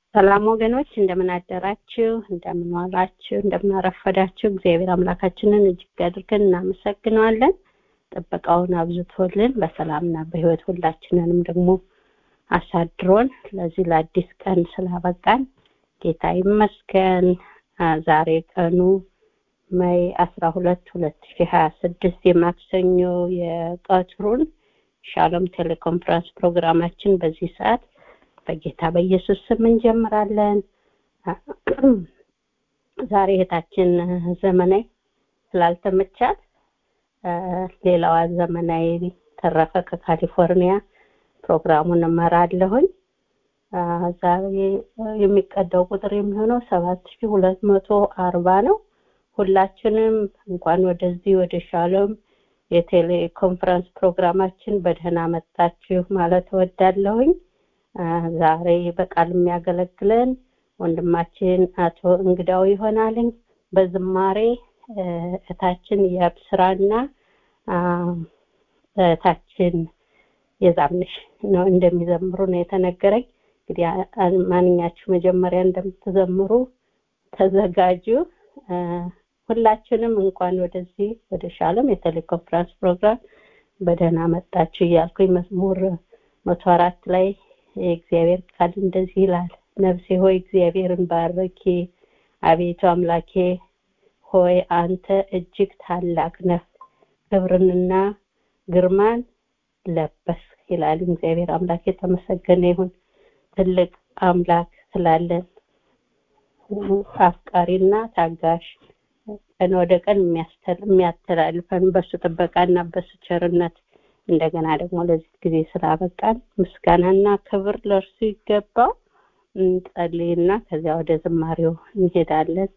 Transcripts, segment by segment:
ሰላም ወገኖች እንደምን አደራችሁ እንደምን ዋላችሁ እንደምን አረፈዳችሁ እግዚአብሔር አምላካችንን እጅግ አድርገን እናመሰግነዋለን ጥበቃውን አብዝቶልን በሰላምና በህይወት ሁላችንንም ደግሞ አሳድሮን ለዚህ ለአዲስ ቀን ስላበቃን ጌታ ይመስገን ዛሬ ቀኑ ሜይ አስራ ሁለት ሁለት ሺ ሀያ ስድስት የማክሰኞ የቀትሩን ሻሎም ቴሌኮንፈረንስ ፕሮግራማችን በዚህ ሰዓት በጌታ በኢየሱስ ስም እንጀምራለን ዛሬ እህታችን ዘመናዊ ስላልተመቻት ሌላዋ ዘመናዊ ተረፈ ከካሊፎርኒያ ፕሮግራሙን እመራለሁኝ ዛሬ የሚቀዳው ቁጥር የሚሆነው ሰባት ሺ ሁለት መቶ አርባ ነው ሁላችንም እንኳን ወደዚህ ወደ ሻሎም የቴሌኮንፈረንስ ፕሮግራማችን በደህና መጣችሁ ማለት እወዳለሁኝ ዛሬ በቃል የሚያገለግለን ወንድማችን አቶ እንግዳው ይሆናልኝ በዝማሬ እታችን የብስራና እታችን የዛምንሽ ነው እንደሚዘምሩ ነው የተነገረኝ እንግዲህ ማንኛችሁ መጀመሪያ እንደምትዘምሩ ተዘጋጁ ሁላችንም እንኳን ወደዚህ ወደ ሻሎም የቴሌኮንፈረንስ ፕሮግራም በደህና መጣችሁ እያልኩኝ መዝሙር መቶ አራት ላይ የእግዚአብሔር ቃል እንደዚህ ይላል ነፍሴ ሆይ እግዚአብሔርን ባረኪ አቤቱ አምላኬ ሆይ አንተ እጅግ ታላቅ ነህ ክብርንና ግርማን ለበስ ይላል እግዚአብሔር አምላክ የተመሰገነ ይሁን ትልቅ አምላክ ስላለን አፍቃሪና ታጋሽ ቀን ወደ ቀን የሚያተላልፈን በሱ ጥበቃና በሱ ቸርነት እንደገና ደግሞ ለዚህ ጊዜ ስላበቃን ምስጋናና ክብር ለእርሱ ይገባው እንጸልይና ከዚያ ወደ ዝማሬው እንሄዳለን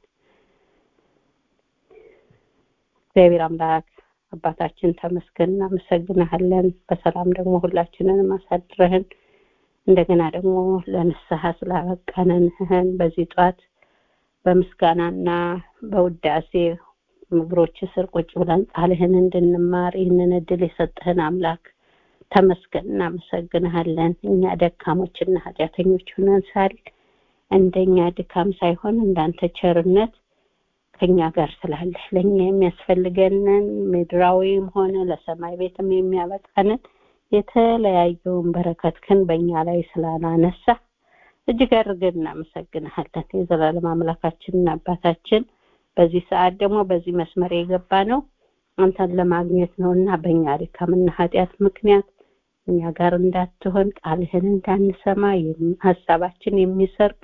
እግዚአብሔር አምላክ አባታችን ተመስገን እናመሰግንሃለን በሰላም ደግሞ ሁላችንን አሳድረህን እንደገና ደግሞ ለንስሐ ስላበቃነንህን በዚህ ጧት በምስጋናና በውዳሴ እግሮች ስር ቁጭ ብለን ቃልህን እንድንማር ይህንን እድል የሰጠህን አምላክ ተመስገን እናመሰግንሃለን እኛ ደካሞችና ኃጢአተኞች ሆነን ሳል እንደኛ ድካም ሳይሆን እንዳንተ ቸርነት ከኛ ጋር ስላለ ለእኛ የሚያስፈልገንን ምድራዊም ሆነ ለሰማይ ቤትም የሚያበቃንን የተለያየውን በረከትክን በእኛ ላይ ስላላነሳ እጅግ አድርገን እናመሰግንሃለን የዘላለም አምላካችንና አባታችን በዚህ ሰዓት ደግሞ በዚህ መስመር የገባ ነው አንተን ለማግኘት ነው እና በእኛ ድካምና ኃጢአት ምክንያት እኛ ጋር እንዳትሆን ቃልህን እንዳንሰማ ሀሳባችን የሚሰርቅ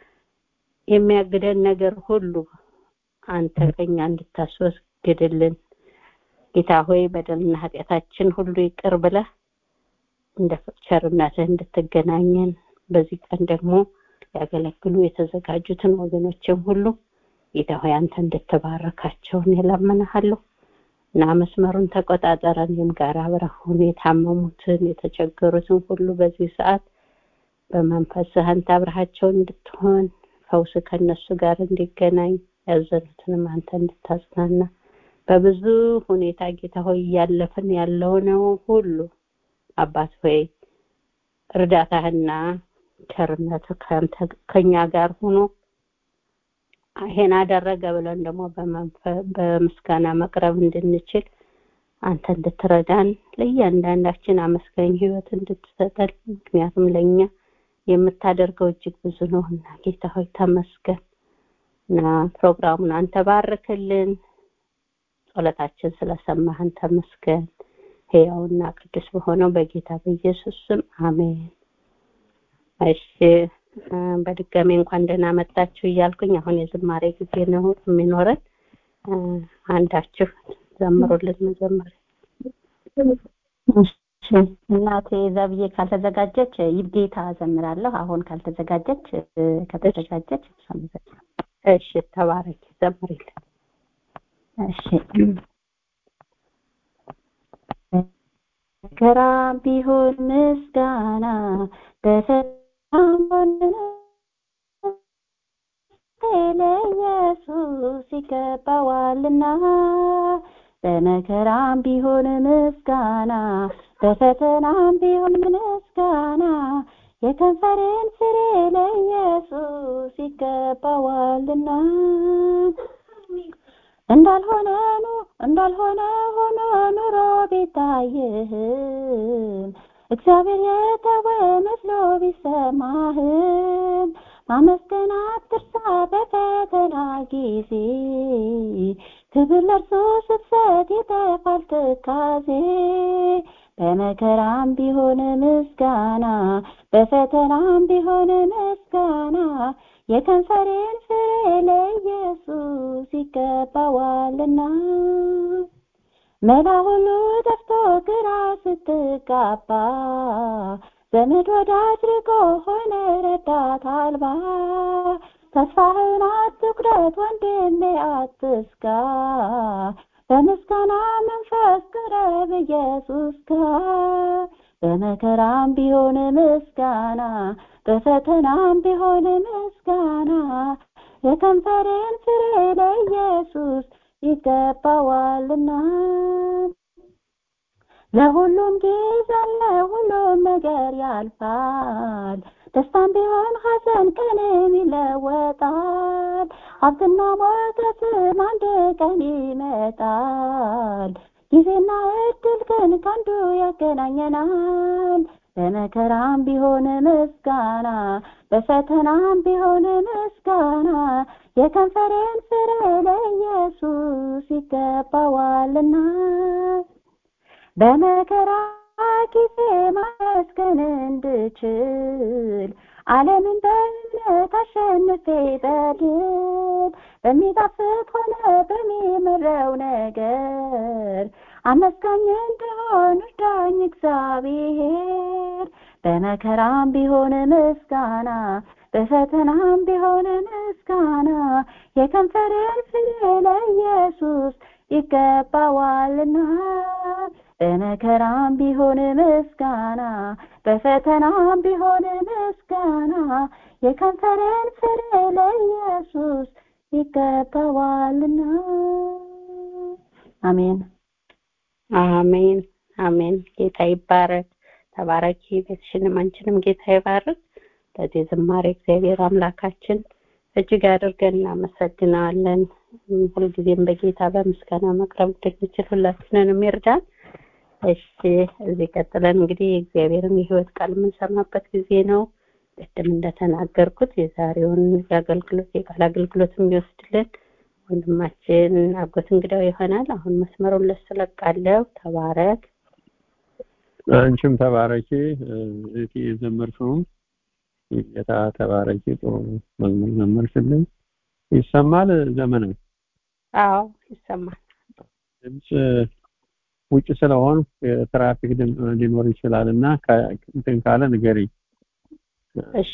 የሚያግደን ነገር ሁሉ አንተ ከኛ እንድታስወግድልን ጌታ ሆይ በደልና ኃጢአታችን ሁሉ ይቅር ብለህ እንደ ቸርነትህ እንድትገናኘን በዚህ ቀን ደግሞ ያገለግሉ የተዘጋጁትን ወገኖችን ሁሉ ጌታ ሆይ አንተ እንድትባረካቸውን የለምንሃለሁ እና መስመሩን ተቆጣጠረን እኔም ጋር አብረሁን የታመሙትን የተቸገሩትን ሁሉ በዚህ ሰዓት በመንፈስህ አንተ አብረሃቸው እንድትሆን ፈውስ ከነሱ ጋር እንዲገናኝ ያዘኑትንም አንተ እንድታጽናና በብዙ ሁኔታ ጌታ ሆይ እያለፍን ያለውነው ሁሉ አባት ሆይ እርዳታህና ቸርነት ከኛ ጋር ሆኖ ይሄን አደረገ ብለን ደግሞ በምስጋና መቅረብ እንድንችል አንተ እንድትረዳን ለእያንዳንዳችን አመስጋኝ ህይወት እንድትሰጠን ምክንያቱም ለእኛ የምታደርገው እጅግ ብዙ ነው እና ጌታ ሆይ ተመስገን እና ፕሮግራሙን አንተ ባርክልን ጸሎታችን ስለሰማህን ተመስገን ህያውና ቅዱስ በሆነው በጌታ በኢየሱስ ስም አሜን እሺ በድጋሚ እንኳን ደህና መጣችሁ እያልኩኝ አሁን የዝማሬ ጊዜ ነው የሚኖረን አንዳችሁ ዘምሩልን መጀመሪያ እናቴ ዘብዬ ካልተዘጋጀች ይብጌታ ዘምራለሁ አሁን ካልተዘጋጀች ከተዘጋጀች እሺ ተባረክ ዘምሪልን እሺ መከራ ቢሆን ምስጋና በሰላም ለኢየሱስ ይገባዋልና በመከራም ቢሆን ምስጋና በፈተናም ቢሆን ምስጋና የከንፈሬን ፍሬ ለኢየሱስ ይገባዋልና እንዳልሆነ ኑ እንዳልሆነ ሆኖ ኑሮ ቢታይህም እግዚአብሔር የተወ መስሎ ቢሰማህም ማመስገን አትርሳ በፈተና ጊዜ ክብር ለእርሱ ስትሰጥ ይጠፋል ትካዜ በመከራም ቢሆን ምስጋና በፈተናም ቢሆን ምስጋና የከንፈሬን ፍሬ ለኢየሱስ ይገባዋልና መላ ሁሉ ጠፍቶ ግራ ስትጋባ ዘመድ ወዳጅ ርቆ ሆነ ረዳት አልባ ተስፋህን አትቁረጥ ወንድሜ አትስጋ በምስጋና መንፈስ ቅረብ ኢየሱስ ጋር በመከራም ቢሆን ምስጋና በፈተናም ቢሆን ምስጋና የከንፈሬን ፍሬ ለኢየሱስ ይገባዋልና ለሁሉም ጊዜ ለሁሉም ነገር ያልፋል ደስታም ቢሆን ሐዘን ቀንም ይለወጣል ሀብትና ሞገስም አንድ ቀን ይመጣል ጊዜና እድል ግን ከአንዱ ያገናኘናል በመከራም ቢሆን ምስጋና በፈተናም ቢሆን ምስጋና የከንፈሬን ፍሬ ለኢየሱስ ይገባዋልና በመከራ ጊዜ ማመስገን እንድችል ዓለምን በእምነት አሸንፌ በድል በሚጣፍጥ ሆነ በሚምረው ነገር አመስጋኝ እንደሆን እርዳኝ እግዚአብሔር በመከራም ቢሆን ምስጋና በፈተናም ቢሆን ምስጋና የከንፈሬን ፍሬ ለኢየሱስ ይገባዋልና በመከራም ቢሆን ምስጋና በፈተናም ቢሆን ምስጋና የከንፈሬን ፍሬ ለኢየሱስ ይገባዋልና አሜን አሜን አሜን ጌታ ይባረክ ተባረኪ ቤትሽንም አንቺንም ጌታ ይባርክ ለዚህ ዝማሬ እግዚአብሔር አምላካችን እጅግ አድርገን እናመሰግናለን ሁልጊዜም በጌታ በምስጋና መቅረብ እንድንችል ሁላችንንም ይርዳን እሺ እዚህ ቀጥለን እንግዲህ የእግዚአብሔርን የህይወት ቃል የምንሰማበት ጊዜ ነው ቅድም እንደተናገርኩት የዛሬውን የአገልግሎት የቃል አገልግሎት የሚወስድልን ወንድማችን አጎት እንግዳው ይሆናል አሁን መስመሩን ለስለቃለሁ ተባረክ አንቺም ተባረኪ እህቴ የዘመርሽውም ጌታ ተባረኪ ጥሩ መዝሙር ዘመርሽልኝ ይሰማል ዘመናዊ አዎ ይሰማል ድምፅ ውጭ ስለሆን የትራፊክ ሊኖር ይችላል እና እንትን ካለ ንገሪ እሺ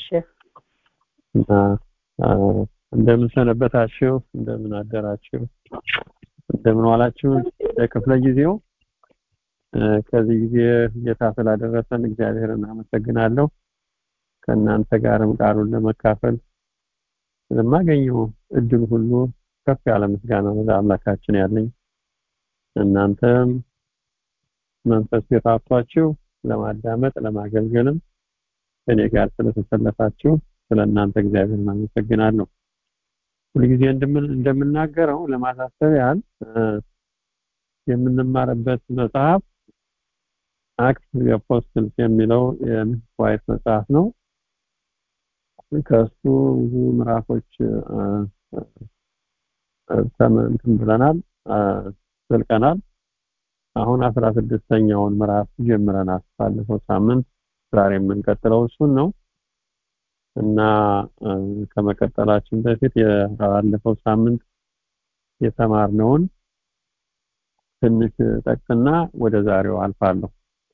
እንደምን ሰነበታችሁ እንደምን አደራችሁ እንደምን ዋላችሁ ለክፍለ ጊዜው ከዚህ ጊዜ ጌታ ስላደረሰን እግዚአብሔርን አመሰግናለሁ ከእናንተ ጋርም ቃሉን ለመካፈል ለማገኘው እድል ሁሉ ከፍ ያለ ምስጋና ለአምላካችን ያለኝ እናንተም መንፈስ የታቷችሁ ለማዳመጥ ለማገልገልም ከኔ ጋር ስለተሰለፋችሁ ስለ እናንተ እግዚአብሔርን አመሰግናለሁ ሁልጊዜ እንደምናገረው ለማሳሰብ ያህል የምንማርበት መጽሐፍ አክት የአፖስትልስ የሚለው የዋይት መጽሐፍ ነው ከሱ ብዙ ምዕራፎች ተመንትን ብለናል ዘልቀናል አሁን አስራ ስድስተኛውን ምዕራፍ ጀምረናል ባለፈው ሳምንት ዛሬ የምንቀጥለው እሱን ነው እና ከመቀጠላችን በፊት የባለፈው ሳምንት የተማርነውን ትንሽ ጠቅስና ወደ ዛሬው አልፋለሁ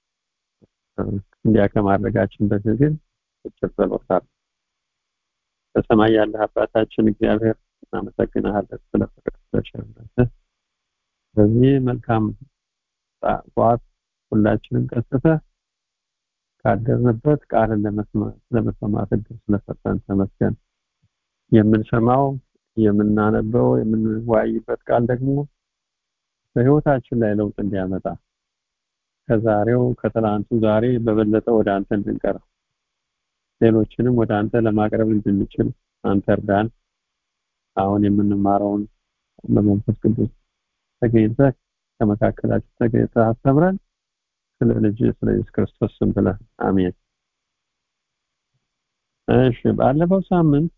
እንዲያ ከማድረጋችን በፊት ግን እጭር ጸሎታል በሰማይ ያለህ አባታችን እግዚአብሔር እናመሰግናለን ስለ ፍቅር ስለቸርነትህ በዚህ መልካም ጠዋት ሁላችንም ቀስተ ካደርንበት ቃልን ለመስማት እድል ስለሰጠን ተመስገን የምንሰማው የምናነበው የምንወያይበት ቃል ደግሞ በህይወታችን ላይ ለውጥ እንዲያመጣ ከዛሬው ከትላንቱ ዛሬ በበለጠ ወደ አንተ እንድንቀርብ ሌሎችንም ወደ አንተ ለማቅረብ እንድንችል አንተ እርዳን። አሁን የምንማረውን በመንፈስ ቅዱስ ተገኝተህ ከመካከላችን ተገኝተህ አስተምረን። ስለ ልጅ ስለ ኢየሱስ ክርስቶስ ስም ብለህ አሜን። እሺ ባለፈው ሳምንት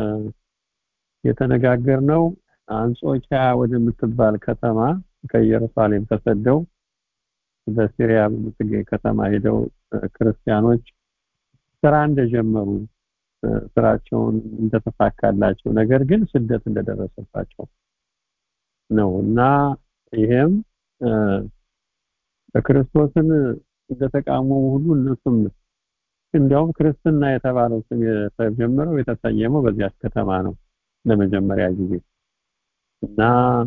የተነጋገርነው አንጾኪያ ወደምትባል ከተማ ከኢየሩሳሌም ተሰደው በሲሪያ በምትገኝ ከተማ ሄደው ክርስቲያኖች ስራ እንደጀመሩ ስራቸውን እንደተሳካላቸው ነገር ግን ስደት እንደደረሰባቸው ነው እና ይሄም በክርስቶስን እንደተቃወሙ ሁሉ እነሱም እንዲያውም ክርስትና የተባለው ስም የተጀመረው የተሰየመው በዚያች ከተማ ነው ለመጀመሪያ ጊዜ እና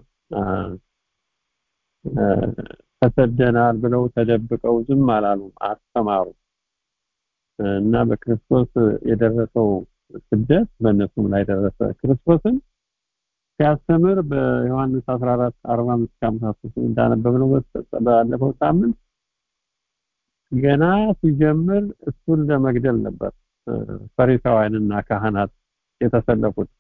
ተሰደናል ብለው ተደብቀው ዝም አላሉም፣ አስተማሩ እና በክርስቶስ የደረሰው ስደት በእነሱም ላይ ደረሰ። ክርስቶስን ሲያስተምር በዮሐንስ 14 45 53 እንዳነበብነው ባለፈው ሳምንት ገና ሲጀምር እሱን ለመግደል ነበር ፈሪሳውያንና ካህናት የተሰለፉት።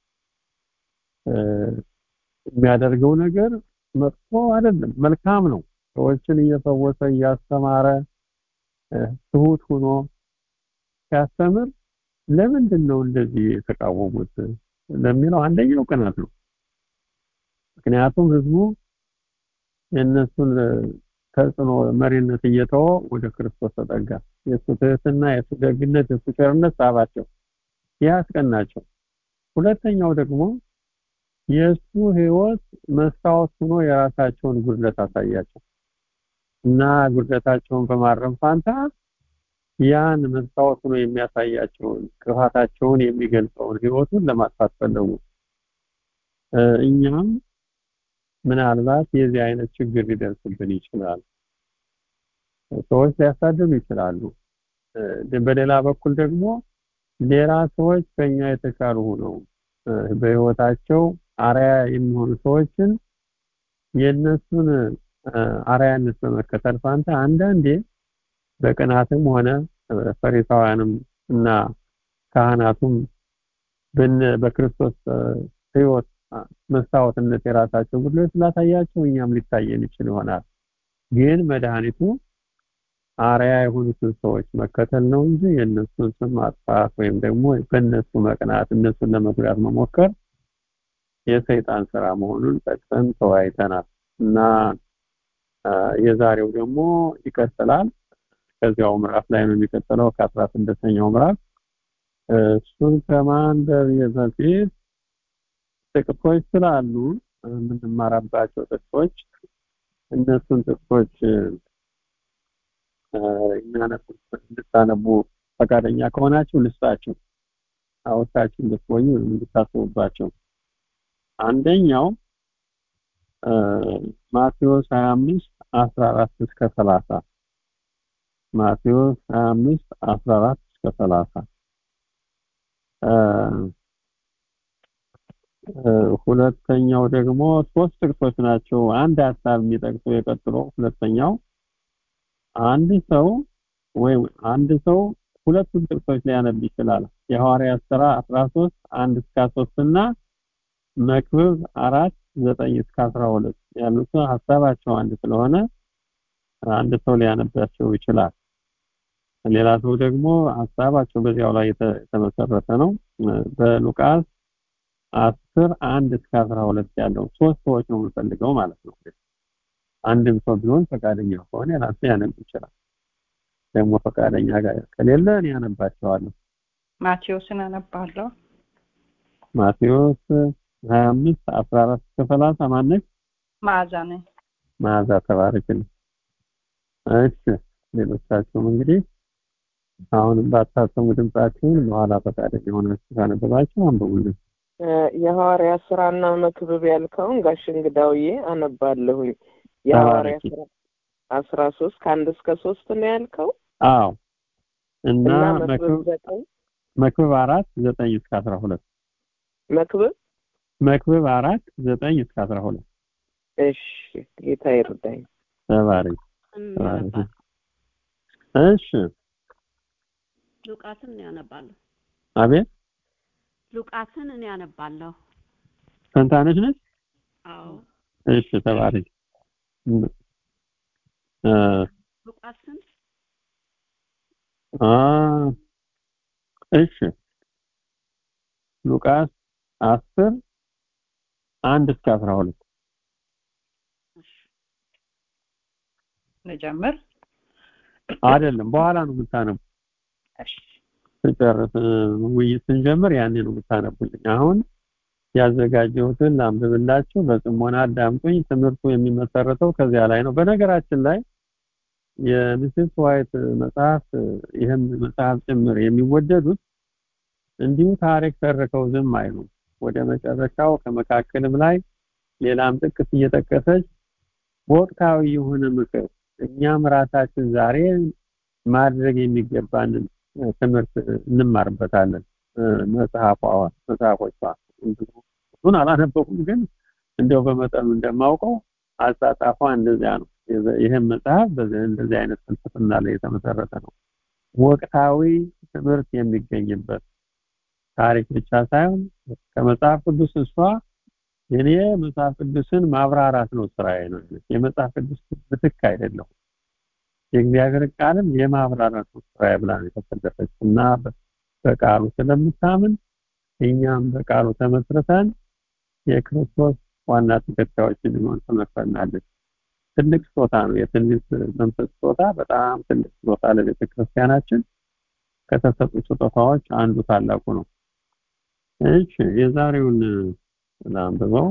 የሚያደርገው ነገር መጥፎ አይደለም፣ መልካም ነው። ሰዎችን እየፈወሰ እያስተማረ ትሁት ሆኖ ሲያስተምር ለምንድን ነው እንደዚህ የተቃወሙት ለሚለው አንደኛው ቅናት ነው። ምክንያቱም ህዝቡ የእነሱን ተጽዕኖ መሪነት እየተወ ወደ ክርስቶስ ተጠጋ። የእሱ ትህትና፣ የእሱ ደግነት፣ የእሱ ቸርነት ሳባቸው፣ ያስቀናቸው። ሁለተኛው ደግሞ የእሱ ህይወት መስታወት ሆኖ የራሳቸውን ጉድለት አሳያቸው እና ጉድለታቸውን በማረም ፋንታ ያን መስታወት ሆኖ የሚያሳያቸውን ክፋታቸውን የሚገልጸውን ህይወቱን ለማጥፋት ፈለጉ። እኛም ምናልባት የዚህ አይነት ችግር ሊደርስብን ይችላል። ሰዎች ሊያሳድዱ ይችላሉ። በሌላ በኩል ደግሞ ሌላ ሰዎች ከኛ የተሻሉ ሆነው በህይወታቸው አርያ የሚሆኑ ሰዎችን የነሱን አርያነት በመከተል ፋንታ አንዳንዴ በቅናትም ሆነ ፈሪሳውያንም እና ካህናቱም በክርስቶስ ህይወት መስታወትነት የራሳቸው ጉድለት ስላሳያቸው እኛም ሊታየን ይችል ይሆናል። ግን መድኃኒቱ አርያ የሆኑትን ሰዎች መከተል ነው እንጂ የእነሱን ስም ማጥፋት ወይም ደግሞ በእነሱ መቅናት እነሱን ለመጉዳት መሞከር የሰይጣን ስራ መሆኑን ጠቅሰን ተወያይተናል እና የዛሬው ደግሞ ይቀጥላል። ከዚያው ምዕራፍ ላይ ነው የሚቀጥለው ከአስራ ስድስተኛው ምዕራፍ እሱን ከማንበብ በፊት ጥቅሶች ስላሉ የምንማራባቸው ጥቅሶች እነሱን ጥቅሶች እንድታነቡ ፈቃደኛ ከሆናችሁ ልስጣችሁ አውታችሁ እንድትቆዩ እንድታስቡባቸው አንደኛው ማቴዎስ 25 14 እስከ 30 ማቴዎስ 25 14 እስከ 30 ሁለተኛው ደግሞ ሶስት ጥቅሶች ናቸው። አንድ ሀሳብ የሚጠቅሱ የቀጥሎ ሁለተኛው አንድ ሰው ወይም አንድ ሰው ሁለቱን ጥቅሶች ሊያነብ ይችላል። የሐዋርያት ሥራ 13 1 እስከ 3 እና መክብብ 4 9 እስከ 12 ያሉት ሀሳባቸው አንድ ስለሆነ አንድ ሰው ሊያነባቸው ይችላል። ሌላ ሰው ደግሞ ሀሳባቸው በዚያው ላይ የተመሰረተ ነው። በሉቃስ 10 1 እስከ 12 ያለው ሶስት ሰዎች ነው የምፈልገው ማለት ነው። አንድም ሰው ቢሆን ፈቃደኛ ከሆነ ራሱ ያነብ ይችላል። ደግሞ ፈቃደኛ ጋር ከሌለ እኔ ያነባቸዋለሁ። ማቴዎስን አነባለሁ። ማቴዎስ 25 14 እስከ 30 ማነች? መዓዛ ነኝ። መዓዛ ተባረክልኝ። እሺ ሌሎቻችሁም እንግዲህ አሁንም ባታሰሙ ድምጻችሁን በኋላ ፈቃደኛ የሆናችሁ ካነበባችሁ አንብቡልን። የሐዋርያ ስራና መክብብ ያልከውን ጋሽ እንግዳውዬ አነባለሁኝ። የሐዋርያ ስራ አስራ ሶስት ከአንድ እስከ ሶስት ነው ያልከው? አዎ እና እና መክብብ መክብብ ዘጠኝ መክብብ አራት ዘጠኝ እስከ አስራ ሁለት መክብብ መክብብ አራት ዘጠኝ እስከ አስራ ሁለት እሺ ጌታ ይርዳኝ። ተባረክ እናነባለን። እሺ ሉቃስን ያነባለሁ። አቤት ሉቃስን እኔ አነባለሁ። ፈንታነች ነች። አዎ እሺ ተባረክ። እ ሉቃስን አ እሺ ሉቃስ አስር አንድ እስከ አስራ ሁለት እሺ ልጀምር። አይደለም በኋላ ነው የምታነቡ እሺ ስጨርስ እ፣ ውይይት ስንጀምር ያኔ ነው የምታነቡልኝ አሁን ያዘጋጀሁትን ላንብብላችሁ በጽሞና አዳምጡኝ ትምህርቱ የሚመሰረተው ከዚያ ላይ ነው በነገራችን ላይ የሚስስ ዋይት መጽሐፍ ይህም መጽሐፍ ጭምር የሚወደዱት እንዲሁ ታሪክ ተርከው ዝም አይሉም ወደ መጨረሻው ከመካከልም ላይ ሌላም ጥቅስ እየጠቀሰች ወቅታዊ የሆነ ምክር እኛም ራሳችን ዛሬ ማድረግ የሚገባንን እ፣ ትምህርት እንማርበታለን እ፣ መጽሐፏ መጽሐፎቿ እሱን አላነበኩም ግን እንደው በመጠኑ እንደማውቀው አጻጻፏ እንደዚያ ነው የዘ- ይህም መጽሐፍ በዚህ እንደዚህ አይነት ፍልስፍና ላይ የተመሰረተ ነው ወቅታዊ ትምህርት የሚገኝበት ታሪክ ብቻ ሳይሆን ከመጽሐፍ ቅዱስ እሷ የኔ መጽሐፍ ቅዱስን ማብራራት ነው ስራዬ ነው ያለች። የመጽሐፍ ቅዱስ ምትክ አይደለሁም የእግዚአብሔር ቃልም የማብራራት ነው ስራዬ ብላ ነው የተሰለፈች እና በ- በቃሉ ስለምታምን እኛም በቃሉ ተመስርተን የክርስቶስ ዋና ተከታዮች እንድንሆን ትመክረናለች። ትልቅ ስጦታ ነው። የትንቢት መንፈስ ስጦታ በጣም ትልቅ ስጦታ ለቤተ ክርስቲያናችን ከተሰጡ ስጦታዎች አንዱ ታላቁ ነው። እሺ የዛሬውን ላንብበው።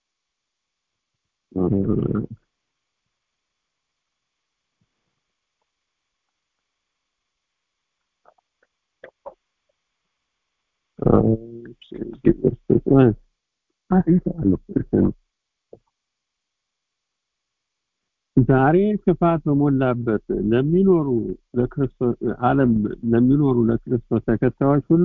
ዛሬ ክፋት በሞላበት ለሚኖሩ ለክርስቶስ ዓለም ለሚኖሩ ለክርስቶስ ተከታዮች ሁሉ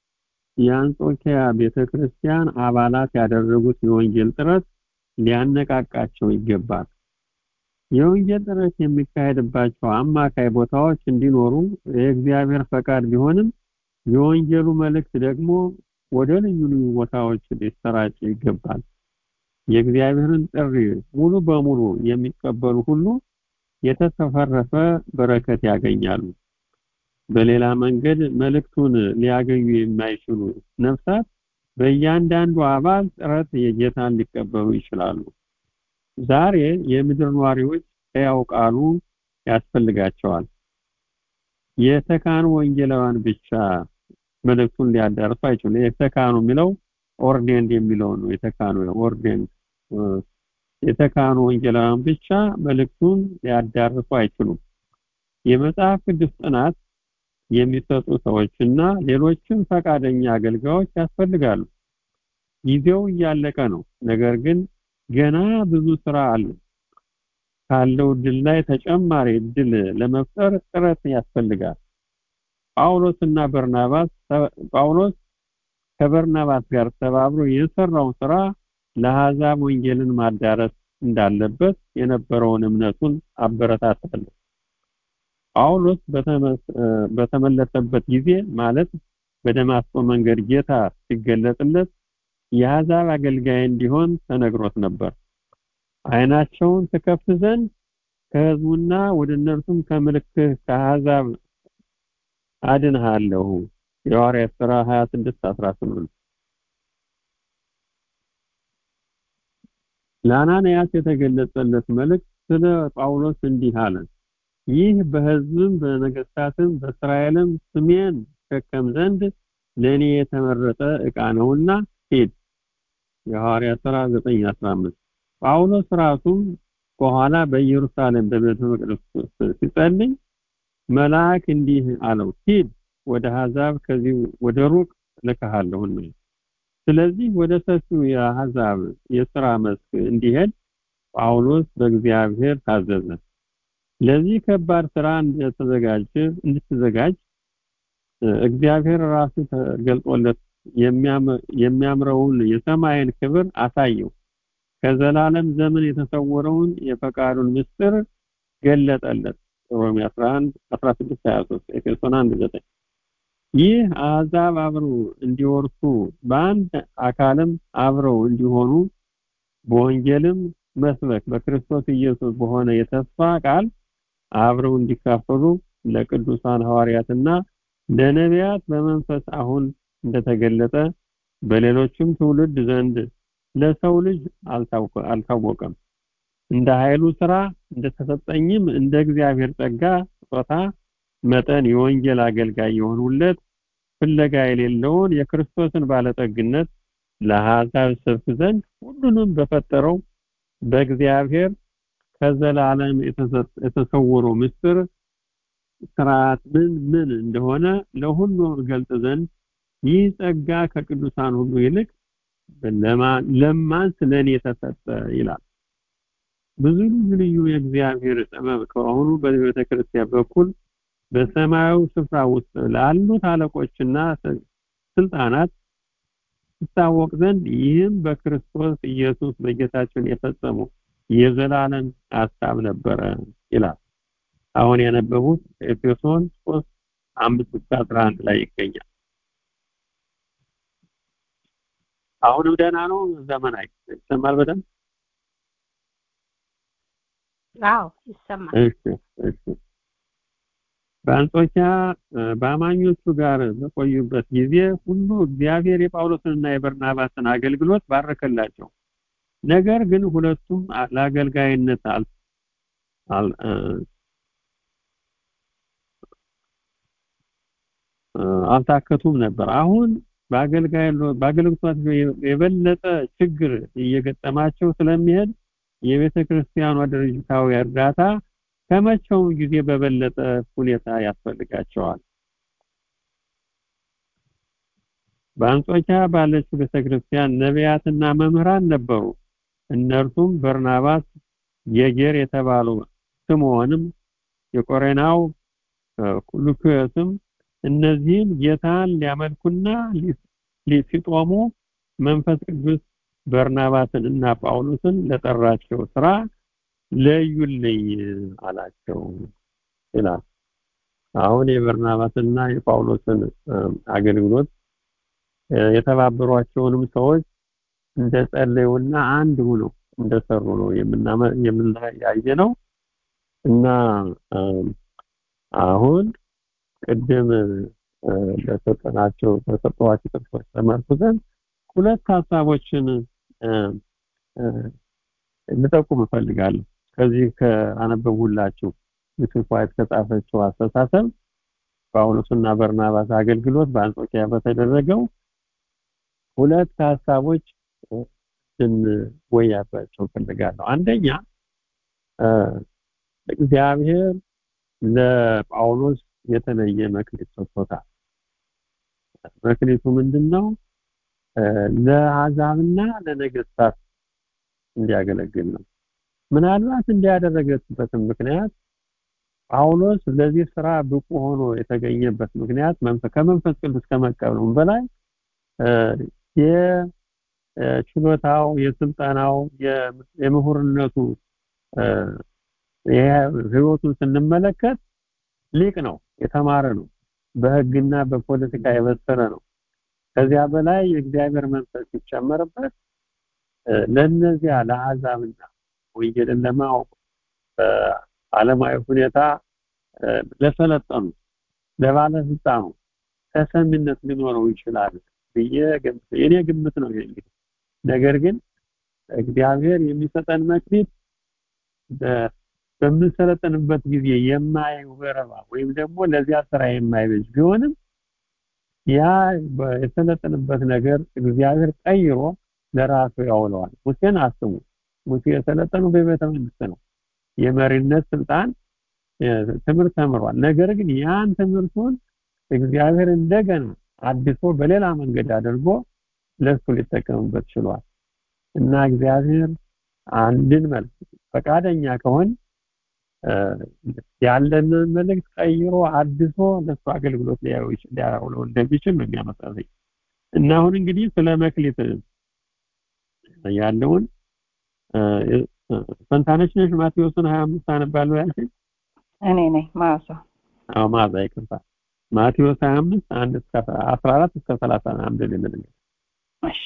የአንጾኪያ ቤተክርስቲያን አባላት ያደረጉት የወንጌል ጥረት ሊያነቃቃቸው ይገባል። የወንጌል ጥረት የሚካሄድባቸው አማካይ ቦታዎች እንዲኖሩ የእግዚአብሔር ፈቃድ ቢሆንም የወንጌሉ መልእክት ደግሞ ወደ ልዩ ልዩ ቦታዎች ሊሰራጭ ይገባል። የእግዚአብሔርን ጥሪ ሙሉ በሙሉ የሚቀበሉ ሁሉ የተትረፈረፈ በረከት ያገኛሉ። በሌላ መንገድ መልእክቱን ሊያገኙ የማይችሉ ነፍሳት በእያንዳንዱ አባል ጥረት የጌታን ሊቀበሉ ይችላሉ። ዛሬ የምድር ነዋሪዎች ሕያው ቃሉ ያስፈልጋቸዋል። የተካኑ ወንጌላውያን ብቻ መልእክቱን ሊያዳርሱ አይችሉም። የተካኑ የሚለው ኦርዴንድ የሚለው ነው። የተካኑ ኦርዴንድ የተካኑ ወንጌላውያን ብቻ መልእክቱን ሊያዳርሱ አይችሉም። የመጽሐፍ ቅዱስ ጥናት የሚሰጡ ሰዎችና ሌሎችም ፈቃደኛ አገልጋዮች ያስፈልጋሉ። ጊዜው እያለቀ ነው። ነገር ግን ገና ብዙ ስራ አለ። ካለው ድል ላይ ተጨማሪ ድል ለመፍጠር ጥረት ያስፈልጋል። ጳውሎስ እና በርናባስ ጳውሎስ ከበርናባስ ጋር ተባብሮ የሰራውን ስራ ለአሕዛብ ወንጌልን ማዳረስ እንዳለበት የነበረውን እምነቱን አበረታታለሁ። ጳውሎስ በተመለሰበት ጊዜ ማለት በደማስቆ መንገድ ጌታ ሲገለጥለት የአሕዛብ አገልጋይ እንዲሆን ተነግሮት ነበር። ዓይናቸውን ትከፍት ዘንድ ከሕዝቡና ወደ እነርሱም ከምልክት ከአሕዛብ አድንሃለሁ። የሐዋርያት ሥራ 26 18 ለአናንያስ የተገለጸለት መልእክት ስለ ጳውሎስ እንዲህ አለ። ይህ በሕዝብም በነገስታትም በእስራኤልም ስሜን ሸከም ዘንድ ለእኔ የተመረጠ ዕቃ ነውና ሂድ። የሐዋርያት ሥራ 9:15 ጳውሎስ ራሱም በኋላ በኢየሩሳሌም በቤተ መቅደስ ውስጥ ሲጸልይ መልአክ እንዲህ አለው፣ ሂድ ወደ አሕዛብ ከዚህ ወደ ሩቅ ልከሃለሁና። ስለዚህ ወደ ሰፊው የአሕዛብ የሥራ መስክ እንዲሄድ ጳውሎስ በእግዚአብሔር ታዘዘ። ለዚህ ከባድ ስራ እንደተዘጋጀ እንድትዘጋጅ እግዚአብሔር ራሱ ተገልጦለት የሚያምረውን የሰማይን ክብር አሳየው። ከዘላለም ዘመን የተሰወረውን የፈቃዱን ምስጢር ገለጠለት። ሮሜ 11 16 23 ኤፌሶን 1 9 ይህ አሕዛብ አብረው እንዲወርሱ በአንድ አካልም አብረው እንዲሆኑ በወንጌልም መስበክ በክርስቶስ ኢየሱስ በሆነ የተስፋ ቃል አብረው እንዲካፈሉ ለቅዱሳን ሐዋርያትና ለነቢያት በመንፈስ አሁን እንደተገለጠ በሌሎችም ትውልድ ዘንድ ለሰው ልጅ አልታወቀም። እንደ ኃይሉ ስራ እንደተሰጠኝም እንደ እግዚአብሔር ጸጋ ስጦታ መጠን የወንጌል አገልጋይ የሆኑለት ፍለጋ የሌለውን የክርስቶስን ባለጠግነት ለአሕዛብ ሰብክ ዘንድ ሁሉንም በፈጠረው በእግዚአብሔር ከዘላለም የተሰወረው ምስጢር ስርዓት ምን ምን እንደሆነ ለሁሉ ገልጥ ዘንድ ይህ ጸጋ ከቅዱሳን ሁሉ ይልቅ ለማን ስለኔ ተሰጠ ይላል። ብዙ ልዩ ልዩ የእግዚአብሔር ጥበብ ከሆኑ በቤተ ክርስቲያን በኩል በሰማያዊ ስፍራ ውስጥ ላሉት አለቆችና ስልጣናት ይታወቅ ዘንድ ይህም በክርስቶስ ኢየሱስ በጌታችን የፈጸሙ የዘላለም ሐሳብ ነበረ ይላል። አሁን ያነበቡት ኤፌሶን 3 5 እስከ 11 ላይ ይገኛል። አሁንም ደህና ነው። ዘመናዊ ይሰማል በደንብ አዎ ይሰማል። እሺ እሺ። በአንጾኪያ በአማኞቹ ጋር በቆዩበት ጊዜ ሁሉ እግዚአብሔር የጳውሎስንና የበርናባስን አገልግሎት ባረከላቸው። ነገር ግን ሁለቱም ለአገልጋይነት አል አልታከቱም ነበር። አሁን በአገልግሎታቸው የበለጠ ችግር እየገጠማቸው ስለሚሄድ የቤተ ክርስቲያኗ ድርጅታዊ እርዳታ ከመቼውም ጊዜ በበለጠ ሁኔታ ያስፈልጋቸዋል። በአንጾኪያ ባለችው ቤተክርስቲያን ነቢያትና መምህራን ነበሩ። እነርሱም በርናባስ፣ ጌጌር የተባሉ ስምዖንም፣ የቆሬናው ሉኪዮስም እነዚህም ጌታን ሊያመልኩና ሲጦሙ መንፈስ ቅዱስ በርናባስን እና ጳውሎስን ለጠራቸው ስራ ለዩልኝ አላቸው ይላል። አሁን የበርናባስና የጳውሎስን አገልግሎት የተባበሯቸውንም ሰዎች እንደጸለዩና አንድ ሆነው እንደሰሩ ነው የምናያየ ነው እና አሁን ቅድም ለሰጠናቸው ተሰጠዋቸው ጥቅሶች ተመርኩዘን ሁለት ሀሳቦችን ልጠቁም እፈልጋለሁ። ከዚህ ከአነበብሁላችሁ ሚስስ ዋይት ከጻፈችው አስተሳሰብ ጳውሎስና በርናባስ አገልግሎት በአንጾኪያ በተደረገው ሁለት ሀሳቦች እንወያባቸው እፈልጋለሁ። አንደኛ እግዚአብሔር ለጳውሎስ የተለየ መክሊት ሰጥቶታል። መክሊቱ ምንድነው? ለአሕዛብና ለነገስታት እንዲያገለግል ነው። ምናልባት እንዲያደረገበትም ምክንያት ጳውሎስ ለዚህ ስራ ብቁ ሆኖ የተገኘበት ምክንያት ከመንፈስ ቅዱስ ከመቀበሉም በላይ የችሎታው፣ የስልጠናው፣ የምሁርነቱ ህይወቱን ስንመለከት ሊቅ ነው፣ የተማረ ነው፣ በህግና በፖለቲካ የበሰለ ነው። ከዚያ በላይ የእግዚአብሔር መንፈስ ሲጨመርበት ለነዚያ ለአሕዛብና ወንጌልን ለማወቅ በዓለማዊ ሁኔታ ለሰለጠኑ ለባለስልጣኑ ተሰሚነት ሊኖረው ይችላል ብዬ የኔ ግምት ነው እንግዲህ ነገር ግን እግዚአብሔር የሚሰጠን መክሊት በምንሰለጥንበት ጊዜ የማይወረባ ወይም ደግሞ ለዚያ ስራ የማይበጅ ቢሆንም ያ የሰለጥንበት ነገር እግዚአብሔር ቀይሮ ለራሱ ያውለዋል። ሙሴን አስቡ። ሙሴ የሰለጠኑ በቤተ መንግስት ነው። የመሪነት ስልጣን ትምህርት ተምሯል። ነገር ግን ያን ትምህርቱን እግዚአብሔር እንደገና አድሶ በሌላ መንገድ አድርጎ ለሱ ሊጠቀምበት ችሏል እና እግዚአብሔር አንድን መልክ ፈቃደኛ ከሆን ያለንን መልእክት ቀይሮ አድሶ ለሱ አገልግሎት ሊያውለው እንደሚችል ነው የሚያመጣልኝ እና አሁን እንግዲህ ስለ መክሊት ያለውን ፈንታነች ነሽ ማቴዎስን 25 አነባለሁ ያልሽኝ እኔ ነኝ ማዛ አዎ ማዛ ይቅርታ ማቴዎስ 25 አንድ እስከ 14 እስከ 31 ልንል እሺ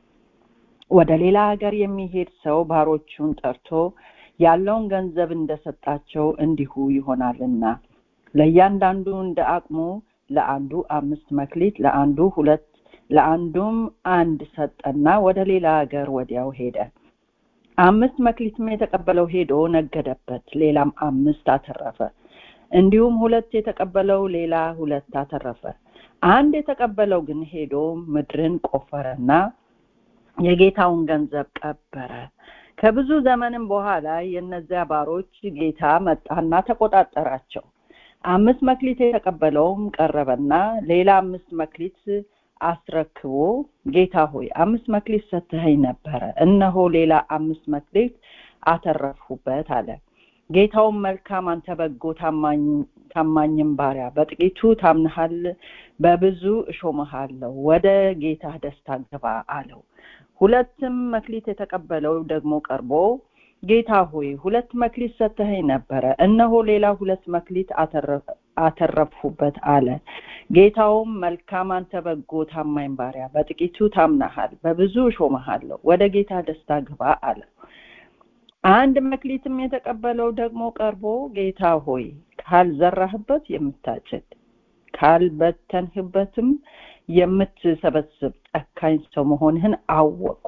ወደ ሌላ ሀገር የሚሄድ ሰው ባሮቹን ጠርቶ ያለውን ገንዘብ እንደሰጣቸው እንዲሁ ይሆናልና ለእያንዳንዱ እንደ አቅሙ ለአንዱ አምስት መክሊት ለአንዱ ሁለት ለአንዱም አንድ ሰጠና ወደ ሌላ ሀገር ወዲያው ሄደ አምስት መክሊትም የተቀበለው ሄዶ ነገደበት ሌላም አምስት አተረፈ እንዲሁም ሁለት የተቀበለው ሌላ ሁለት አተረፈ አንድ የተቀበለው ግን ሄዶ ምድርን ቆፈረና የጌታውን ገንዘብ ቀበረ ከብዙ ዘመንም በኋላ የእነዚያ ባሮች ጌታ መጣና ተቆጣጠራቸው አምስት መክሊት የተቀበለውም ቀረበና ሌላ አምስት መክሊት አስረክቦ ጌታ ሆይ አምስት መክሊት ሰጥተኸኝ ነበረ እነሆ ሌላ አምስት መክሊት አተረፍሁበት አለ ጌታውን መልካም አንተ በጎ ታማኝም ባሪያ በጥቂቱ ታምንሃል በብዙ እሾመሃለሁ ወደ ጌታ ደስታ ግባ አለው ሁለትም መክሊት የተቀበለው ደግሞ ቀርቦ ጌታ ሆይ ሁለት መክሊት ሰጥተኸኝ ነበረ እነሆ ሌላ ሁለት መክሊት አተረፍሁበት አለ ጌታውም መልካም አንተ በጎ ታማኝ ባሪያ በጥቂቱ ታምናሃል በብዙ እሾመሃለሁ ወደ ጌታ ደስታ ግባ አለ አንድ መክሊትም የተቀበለው ደግሞ ቀርቦ ጌታ ሆይ ካልዘራህበት የምታጭድ ካልበተንህበትም የምትሰበስብ ጨካኝ ሰው መሆንህን አወቁ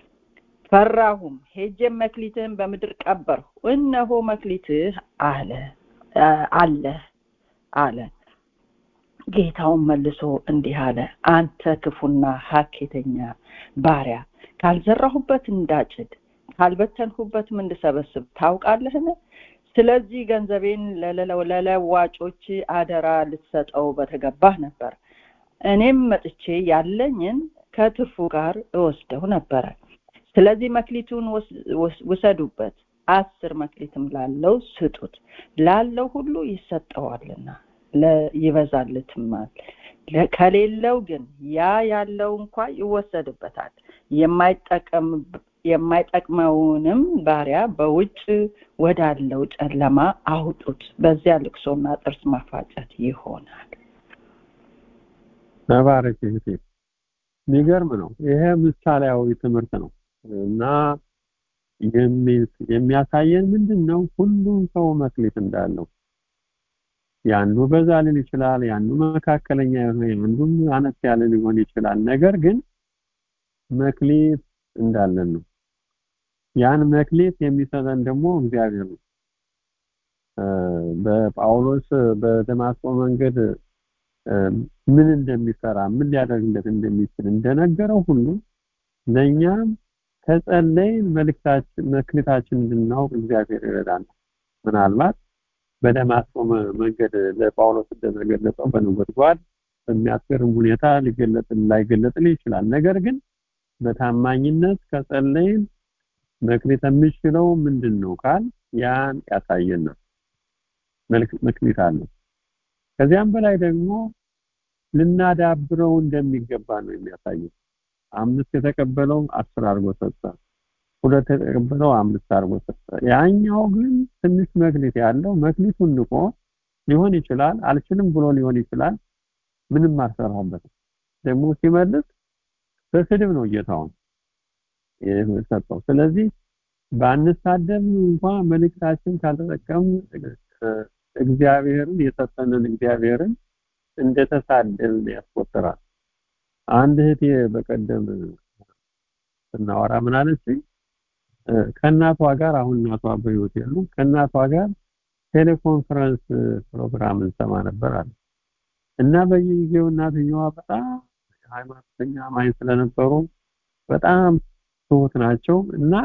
ፈራሁም ሄጄም መክሊትህን በምድር ቀበርሁ እነሆ መክሊትህ አለ አለ አለ ጌታውን መልሶ እንዲህ አለ አንተ ክፉና ሀኬተኛ ባሪያ ካልዘራሁበት እንዳጭድ ካልበተንሁበትም እንድሰበስብ ታውቃለህን ስለዚህ ገንዘቤን ለለዋጮች አደራ ልትሰጠው በተገባህ ነበር እኔም መጥቼ ያለኝን ከትርፉ ጋር እወስደው ነበረ ስለዚህ መክሊቱን ውሰዱበት አስር መክሊትም ላለው ስጡት ላለው ሁሉ ይሰጠዋልና ይበዛልትማል ከሌለው ግን ያ ያለው እንኳ ይወሰድበታል የማይጠቅመውንም ባሪያ በውጭ ወዳለው ጨለማ አውጡት በዚያ ልቅሶና ጥርስ ማፋጨት ይሆናል ተባረክ እህቴ የሚገርም ነው ይሄ ምሳሌያዊ ትምህርት ነው እና የሚያሳየን ምንድን ነው ሁሉም ሰው መክሊት እንዳለው ያንዱ በዛ ሊል ይችላል ያንዱ መካከለኛ የሆነ ያንዱም አነስ ያለ ሊሆን ይችላል ነገር ግን መክሊት እንዳለን ነው ያን መክሊት የሚሰጠን ደግሞ እግዚአብሔር ነው በጳውሎስ በደማስቆ መንገድ ምን እንደሚሰራ ምን ሊያደርግለት እንደሚችል እንደነገረው ሁሉ ለእኛም ከጸለይ መልክታችን መክሊታችን እንድናውቅ እግዚአብሔር ይረዳናል ምናልባት በደማስቆ መንገድ ለጳውሎስ እንደተገለጸው በነጎድጓድ በሚያስገርም ሁኔታ ሊገለጥ ላይገለጥል ይችላል ነገር ግን በታማኝነት ከጸለይን መክሊት የሚችለው ምንድን ነው ካል ያን ያሳየናል መክሊት አለው ከዚያም በላይ ደግሞ ልናዳብረው እንደሚገባ ነው የሚያሳየው አምስት የተቀበለው አስር አድርጎ ሰጠ ሁለት የተቀበለው አምስት አድርጎ ሰጠ ያኛው ግን ትንሽ መክሊት ያለው መክሊቱን ንቆ ሊሆን ይችላል አልችልም ብሎ ሊሆን ይችላል ምንም አልሰራበትም ደግሞ ሲመልስ በስድብ ነው ጌታውን የሰጠው ስለዚህ ባንሳደብ እንኳን መልእክታችን ካልተጠቀም እግዚአብሔርን የሰጠንን እግዚአብሔርን እንደተሳደብን ያስቆጥራል አንድ እህቴ በቀደም ስናወራ ምን አለችኝ ከእናቷ ጋር አሁን እናቷ በህይወት የሉ ከእናቷ ጋር ቴሌኮንፈረንስ ፕሮግራም እንሰማ ነበር አለ እና በየጊዜው እናትየዋ በጣም ሃይማኖተኛ ማኝ ስለነበሩ በጣም ትሁት ናቸው እና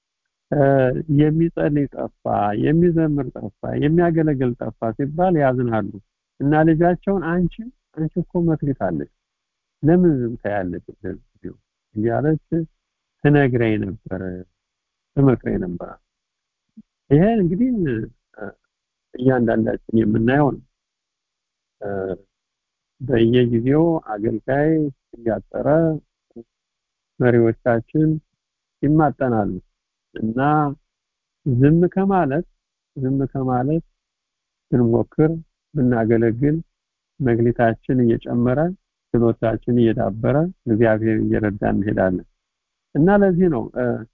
የሚጸልይ ጠፋ የሚዘምር ጠፋ የሚያገለግል ጠፋ ሲባል ያዝናሉ እና ልጃቸውን አንቺ አንቺ እኮ መክሊት አለች ለምን ዝም ታያለች እያለች ትነግረኝ ነበር ትመክረኝ ነበር ይሄ እንግዲህ እያንዳንዳችን የምናየው ነው በየጊዜው አገልጋይ እያጠረ መሪዎቻችን ይማጠናሉ እና ዝም ከማለት ዝም ከማለት ብንሞክር ብናገለግል መግሊታችን እየጨመረ ችሎታችን እየዳበረ እግዚአብሔር እየረዳ እንሄዳለን እና ለዚህ ነው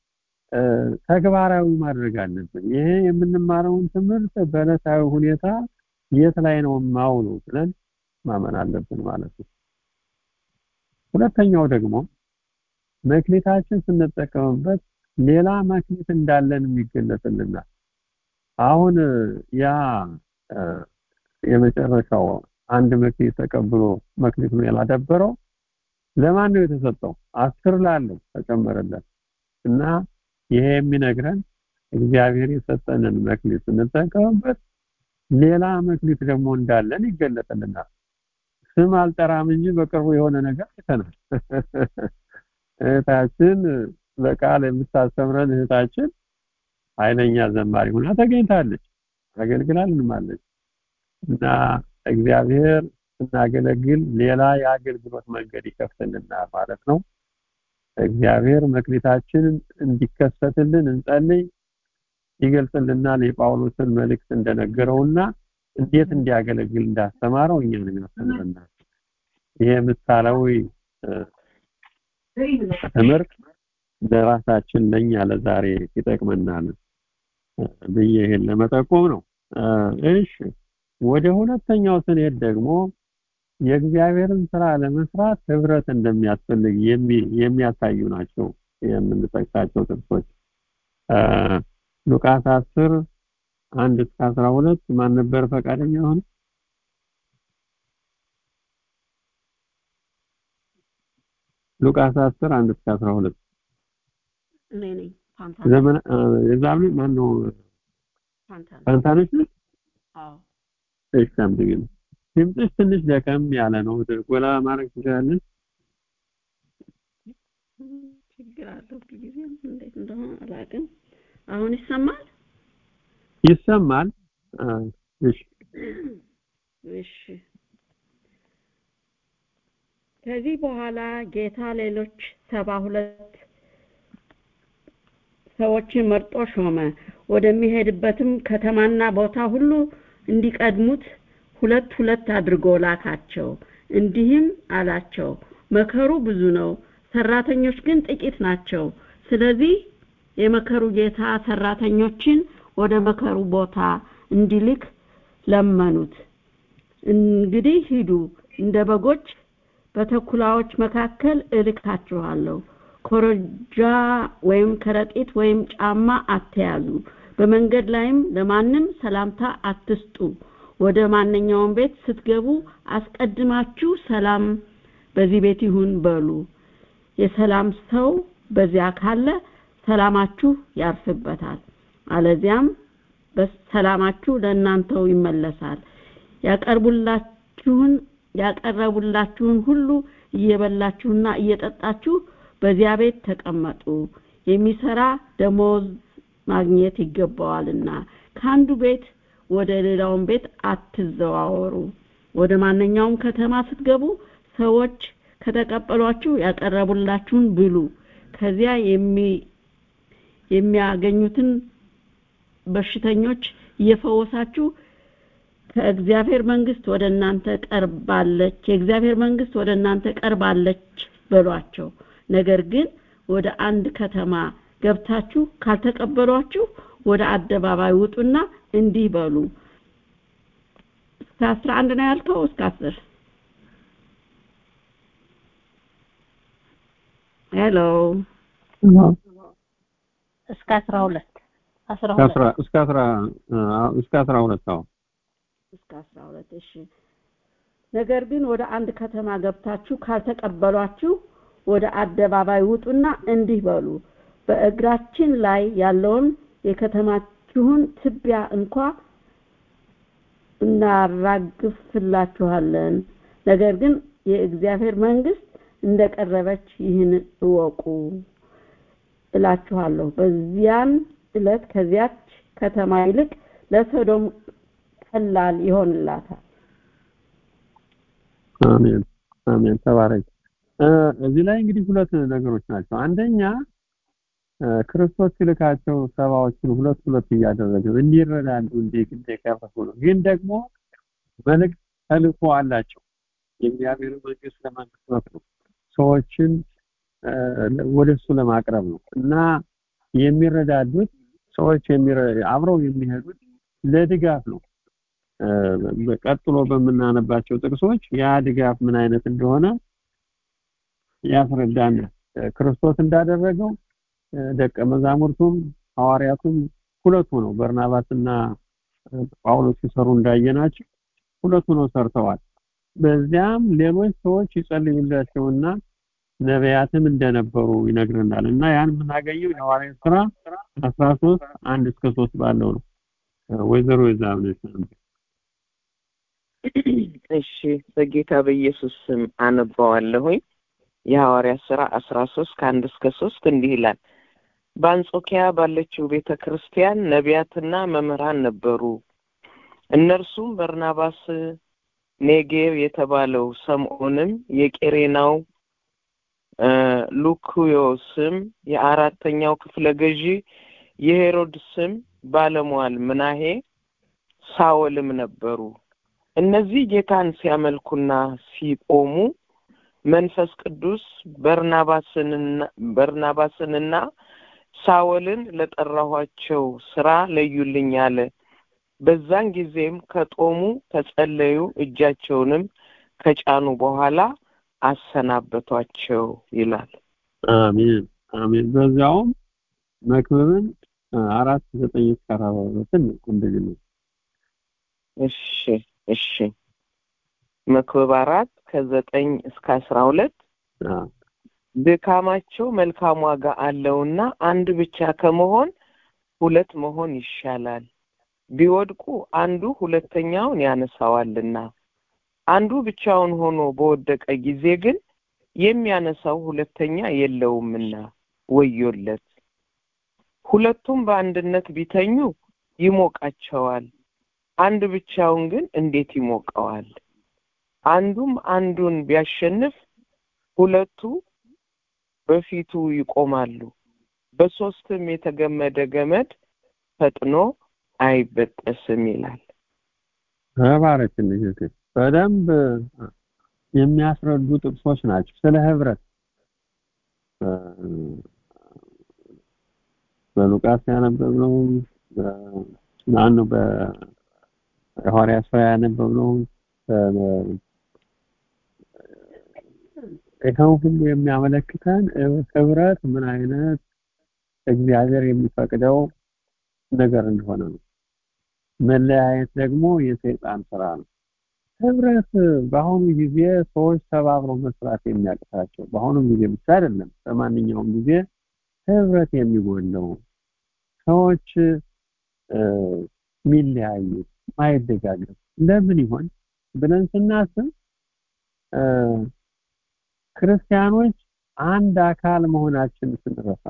ተግባራዊ ማድረግ አለብን ይሄ የምንማረውን ትምህርት በዕለታዊ ሁኔታ የት ላይ ነው ማውለው ብለን ማመን አለብን ማለት ነው ሁለተኛው ደግሞ መክሊታችን ስንጠቀምበት ሌላ መክሊት እንዳለን የሚገለጽልናል አሁን ያ የመጨረሻው አንድ መክሊት ተቀብሎ መክሊቱን ያላደበረው ለማን ነው የተሰጠው አስር ላለው ተጨመረለት እና ይሄ የሚነግረን እግዚአብሔር የሰጠንን መክሊት ስንጠቀምበት ሌላ መክሊት ደግሞ እንዳለን ይገለጥልናል ስም አልጠራም እንጂ በቅርቡ የሆነ ነገር አይተናል እህታችን በቃል የምታስተምረን እህታችን ኃይለኛ ዘማሪ ሆና ተገኝታለች አገልግላልንማለች እና እግዚአብሔር ስናገለግል ሌላ የአገልግሎት መንገድ ይከፍትልናል ማለት ነው እግዚአብሔር መክሊታችንን እንዲከሰትልን እንጸልይ ይገልጽልናል የጳውሎስን መልእክት እንደነገረውና እንዴት እንዲያገለግል እንዳስተማረው እኛንም ያስተምረናል ይሄ ምሳሌያዊ ትምህርት ለራሳችን ለኛ ለዛሬ ይጠቅመናል ብዬ ይሄን ለመጠቆም ነው እሺ ወደ ሁለተኛው ስንሄድ ደግሞ የእግዚአብሔርን ስራ ለመስራት ህብረት እንደሚያስፈልግ የሚያሳዩ ናቸው የምንጠቅሳቸው ጥቅሶች ሉቃስ 10 አንድ እስከ 12 ማን ነበር ፈቃደኛ ሆነ ሉቃስ 10 አንድ እስከ 12 እኔ ነኝ ዘመን የዛም ማን ነው ፋንታኖች ነው አዎ እሺ አምጥግን ድምፅሽ ትንሽ ደከም ያለ ነው ጎላ ማድረግ ትችላለች ችግር አለው ጊዜ እንዴት እንደሆነ አላውቅም አሁን ይሰማል ይሰማል እሺ እሺ ከዚህ በኋላ ጌታ ሌሎች ሰባ ሁለት ሰዎችን መርጦ ሾመ ወደሚሄድበትም ከተማና ቦታ ሁሉ እንዲቀድሙት ሁለት ሁለት አድርጎ ላካቸው እንዲህም አላቸው መከሩ ብዙ ነው ሰራተኞች ግን ጥቂት ናቸው ስለዚህ የመከሩ ጌታ ሰራተኞችን ወደ መከሩ ቦታ እንዲልክ ለመኑት እንግዲህ ሂዱ እንደ በጎች በተኩላዎች መካከል እልካችኋለሁ ኮረጃ ወይም ከረጢት ወይም ጫማ አትያዙ በመንገድ ላይም ለማንም ሰላምታ አትስጡ ወደ ማንኛውም ቤት ስትገቡ አስቀድማችሁ ሰላም በዚህ ቤት ይሁን በሉ የሰላም ሰው በዚያ ካለ ሰላማችሁ ያርፍበታል አለዚያም በሰላማችሁ ለእናንተው ይመለሳል ያቀርቡላችሁን ያቀረቡላችሁን ሁሉ እየበላችሁና እየጠጣችሁ በዚያ ቤት ተቀመጡ የሚሰራ ደሞዝ ማግኘት ይገባዋልና ከአንዱ ቤት ወደ ሌላውን ቤት አትዘዋወሩ ወደ ማንኛውም ከተማ ስትገቡ ሰዎች ከተቀበሏችሁ ያቀረቡላችሁን ብሉ ከዚያ የሚያገኙትን በሽተኞች እየፈወሳችሁ ከእግዚአብሔር መንግስት ወደ እናንተ ቀርባለች የእግዚአብሔር መንግስት ወደ እናንተ ቀርባለች በሏቸው ነገር ግን ወደ አንድ ከተማ ገብታችሁ ካልተቀበሏችሁ ወደ አደባባይ ውጡና እንዲህ በሉ እስከ 11 ነው ያልከው እስከ 10 ሄሎ እስከ 12 12 እስከ 10 እስከ 12 አዎ እስከ 12 እሺ ነገር ግን ወደ አንድ ከተማ ገብታችሁ ካልተቀበሏችሁ ወደ አደባባይ ውጡና እንዲህ በሉ በእግራችን ላይ ያለውን የከተማችሁን ትቢያ እንኳ እናራግፍላችኋለን ነገር ግን የእግዚአብሔር መንግስት እንደቀረበች ይህን እወቁ እላችኋለሁ በዚያን እለት ከዚያች ከተማ ይልቅ ለሶዶም ቀላል ይሆንላታል አሜን አሜን ተባረክ እዚህ ላይ እንግዲህ ሁለት ነገሮች ናቸው አንደኛ ክርስቶስ ሲልካቸው ሰባዎችን ሁለት ሁለት እያደረገ እንዲረዳዱ እንዲቀርፉ ነው ግን ደግሞ መልእክት ተልእኮ አላቸው። የእግዚአብሔር መንግስት ለመመስረት ነው። ሰዎችን ወደ እሱ ለማቅረብ ነው እና የሚረዳዱት ሰዎች አብረው የሚሄዱት ለድጋፍ ነው። ቀጥሎ በምናነባቸው ጥቅሶች ያ ድጋፍ ምን አይነት እንደሆነ ያስረዳን። ክርስቶስ እንዳደረገው ደቀ መዛሙርቱም ሐዋርያቱም ሁለቱ ነው በርናባስና ጳውሎስ ሲሰሩ እንዳየናቸው ሁለቱ ነው ሰርተዋል። በዚያም ሌሎች ሰዎች ይጸልዩላቸውና ነቢያትም እንደነበሩ ይነግረናል እና ያን የምናገኘው የሐዋርያት ስራ 13 አንድ እስከ 3 ባለው ነው። ወይዘሮ የዛብነሽ እሺ በጌታ በኢየሱስ ስም አነባዋለሁኝ። የሐዋርያት ስራ 13 ከአንድ እስከ 3 እንዲህ ይላል። በአንጾኪያ ባለችው ቤተ ክርስቲያን ነቢያትና መምህራን ነበሩ። እነርሱም በርናባስ፣ ኔጌቭ የተባለው ሰምዖንም፣ የቄሬናው ሉክዮስም፣ የአራተኛው ክፍለ ገዢ የሄሮድስም ባለሟል ምናሄ፣ ሳወልም ነበሩ። እነዚህ ጌታን ሲያመልኩና ሲቆሙ መንፈስ ቅዱስ በርናባስንና ሳወልን ለጠራኋቸው ስራ ለዩልኝ አለ። በዛን ጊዜም ከጦሙ ከጸለዩ እጃቸውንም ከጫኑ በኋላ አሰናበቷቸው ይላል። አሜን አሜን። በዚያውም መክብብን አራት ዘጠኝ እስከ አርባ ሁለትን እንደዚህ ነው። እሺ እሺ መክብብ አራት ከዘጠኝ እስከ አስራ ሁለት ድካማቸው መልካም ዋጋ አለውና አንድ ብቻ ከመሆን ሁለት መሆን ይሻላል። ቢወድቁ አንዱ ሁለተኛውን ያነሳዋልና አንዱ ብቻውን ሆኖ በወደቀ ጊዜ ግን የሚያነሳው ሁለተኛ የለውምና ወዮለት። ሁለቱም በአንድነት ቢተኙ ይሞቃቸዋል፣ አንድ ብቻውን ግን እንዴት ይሞቀዋል? አንዱም አንዱን ቢያሸንፍ ሁለቱ በፊቱ ይቆማሉ። በሶስትም የተገመደ ገመድ ፈጥኖ አይበጠስም ይላል። ተባረክልኝ እህቴ። በደንብ የሚያስረዱ ጥቅሶች ናቸው ስለ ህብረት በሉቃስ ያነበብነው ማነው በሐዋርያት ሥራ ያነበብነው ይኸው ሁሉ የሚያመለክተን ህብረት ምን አይነት እግዚአብሔር የሚፈቅደው ነገር እንደሆነ ነው። መለያየት ደግሞ የሰይጣን ስራ ነው። ህብረት በአሁኑ ጊዜ ሰዎች ተባብረው መስራት የሚያቅታቸው በአሁኑ ጊዜ ብቻ አይደለም፣ በማንኛውም ጊዜ ህብረት የሚጎለው ሰዎች የሚለያዩ ማይደጋገፍ ለምን ይሆን ብለን ስናስብ ክርስቲያኖች አንድ አካል መሆናችን ስንረሳ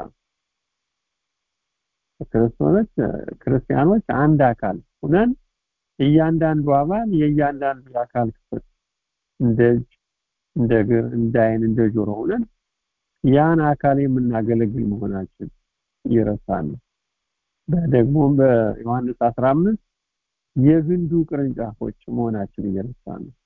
ክርስቲያኖች ክርስቲያኖች አንድ አካል ሆነን እያንዳንዱ አባል የእያንዳንዱ አካል ክፍል እንደ እጅ፣ እንደ እግር፣ እንደ አይን፣ እንደ ጆሮ ሆነን ያን አካል የምናገለግል መሆናችን ይረሳል። ደግሞም በዮሐንስ 15 የግንዱ ቅርንጫፎች መሆናችን እየረሳን ነው።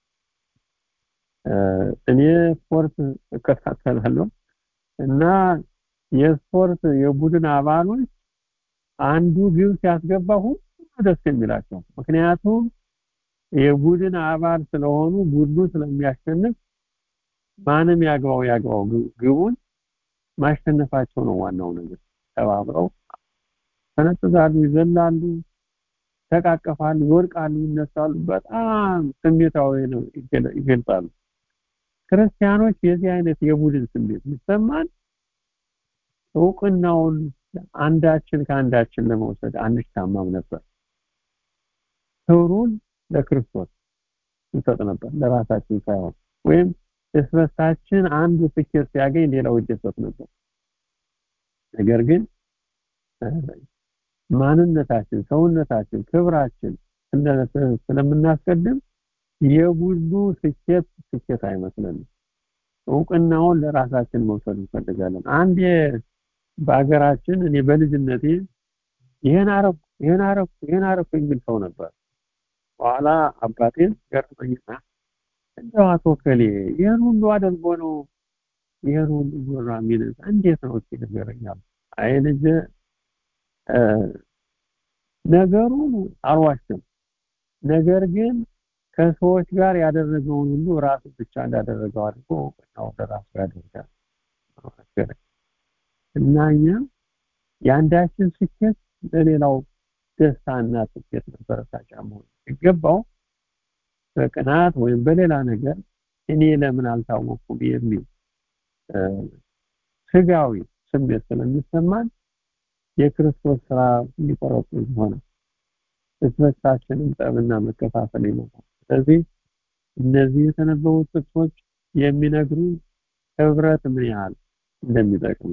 እኔ ስፖርት እከታተላለሁ እና የስፖርት የቡድን አባሎች አንዱ ግብ ሲያስገባ ሁሉ ደስ የሚላቸው ምክንያቱም የቡድን አባል ስለሆኑ ቡድኑ ስለሚያሸንፍ ማንም ያግባው ያግባው ግቡን ማሸነፋቸው ነው ዋናው ነገር። ተባብረው ተነጥዛሉ፣ ይዘላሉ፣ ተቃቀፋሉ፣ ይወድቃሉ፣ ይነሳሉ። በጣም ስሜታዊ ነው ይገልጻሉ። ክርስቲያኖች የዚህ አይነት የቡድን ስሜት ይሰማን እውቅናውን አንዳችን ከአንዳችን ለመውሰድ አንሻማም ነበር። ክብሩን ለክርስቶስ እንሰጥ ነበር ለራሳችን ሳይሆን ወይም እስበሳችን አንዱ ስኬት ሲያገኝ ሌላው ይደሰት ነበር። ነገር ግን ማንነታችን፣ ሰውነታችን፣ ክብራችን ስለምናስቀድም የቡድኑ ስኬት ስኬት አይመስለንም። እውቅናውን ለራሳችን መውሰድ እንፈልጋለን። አንድ በሀገራችን እኔ በልጅነቴ ይሄን አረኩ ይሄን አረኩ ይሄን አረኩ የሚል ሰው ነበር። በኋላ አባቴን ገርመኝና እንደው አቶ ከሌ ይህን ሁሉ አድርጎ ነው ይህን ሁሉ ዞራ የሚል እንዴት ነው እስኪ ንገረኛል። አይ ልጅ ነገሩን አልዋሽም። ነገር ግን ከሰዎች ጋር ያደረገውን ሁሉ ራሱ ብቻ እንዳደረገው አድርጎ ወደ ራሱ ያደርጋል እና እኛ የአንዳችን ስኬት ለሌላው ደስታና ስኬት መበረታቻ መሆን ሲገባው በቅናት ወይም በሌላ ነገር እኔ ለምን አልታወቅኩም የሚል ስጋዊ ስሜት ስለሚሰማን የክርስቶስ ስራ ሊቆረጡ ሆነ እስበሳችንም ጠብና መከፋፈል ይመጣል። ስለዚህ እነዚህ የተነበቡት ጥቅሶች የሚነግሩ ህብረት ምን ያህል እንደሚጠቅም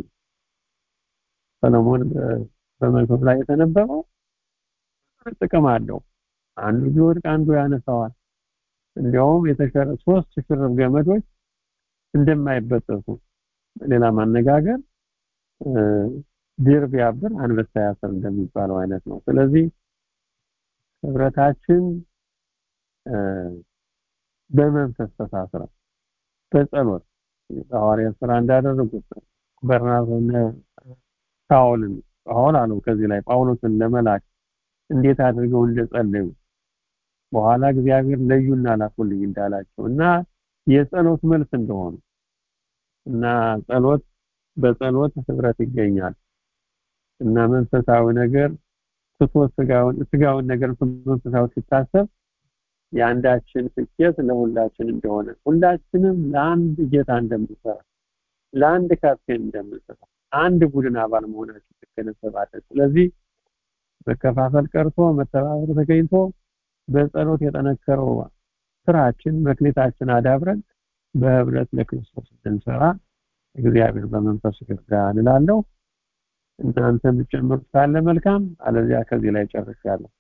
ሰለሞን በመዝሙር ላይ የተነበበው ጥቅም አለው። አንዱ ቢወድቅ አንዱ ያነሳዋል። እንዲያውም የተሸረ ሶስት ሽርብ ገመዶች እንደማይበጠሱ ሌላ ማነጋገር ድር ቢያብር አንበሳ ያስር እንደሚባለው አይነት ነው። ስለዚህ ህብረታችን በመንፈስ ተሳስረን በጸሎት ሐዋርያት ስራ እንዳደረጉት በርናባስና ሳውልን ጳውል አለው ከዚህ ላይ ጳውሎስን ለመላክ እንዴት አድርገው እንደጸለዩ በኋላ እግዚአብሔር ለዩና ላኩልኝ እንዳላቸው እና የጸሎት መልስ እንደሆኑ እና ጸሎት በጸሎት ህብረት ይገኛል እና መንፈሳዊ ነገር ትቶ ስጋውን ስጋውን ነገር መንፈሳዊ ሲታሰብ የአንዳችን ስኬት ለሁላችን እንደሆነ ሁላችንም ለአንድ ጌታ እንደምንሰራ ለአንድ ካፕቴን እንደምንሰራ አንድ ቡድን አባል መሆናችን ትገነዘባለን። ስለዚህ መከፋፈል ቀርቶ መተባበር ተገኝቶ በጸሎት የጠነከረው ስራችን መክሊታችን አዳብረን በህብረት ለክርስቶስ እንድንሰራ እግዚአብሔር በመንፈሱ ይርዳን እላለሁ። እናንተ የምትጨምሩት ካለ መልካም፣ አለዚያ ከዚህ ላይ ጨርሻለሁ።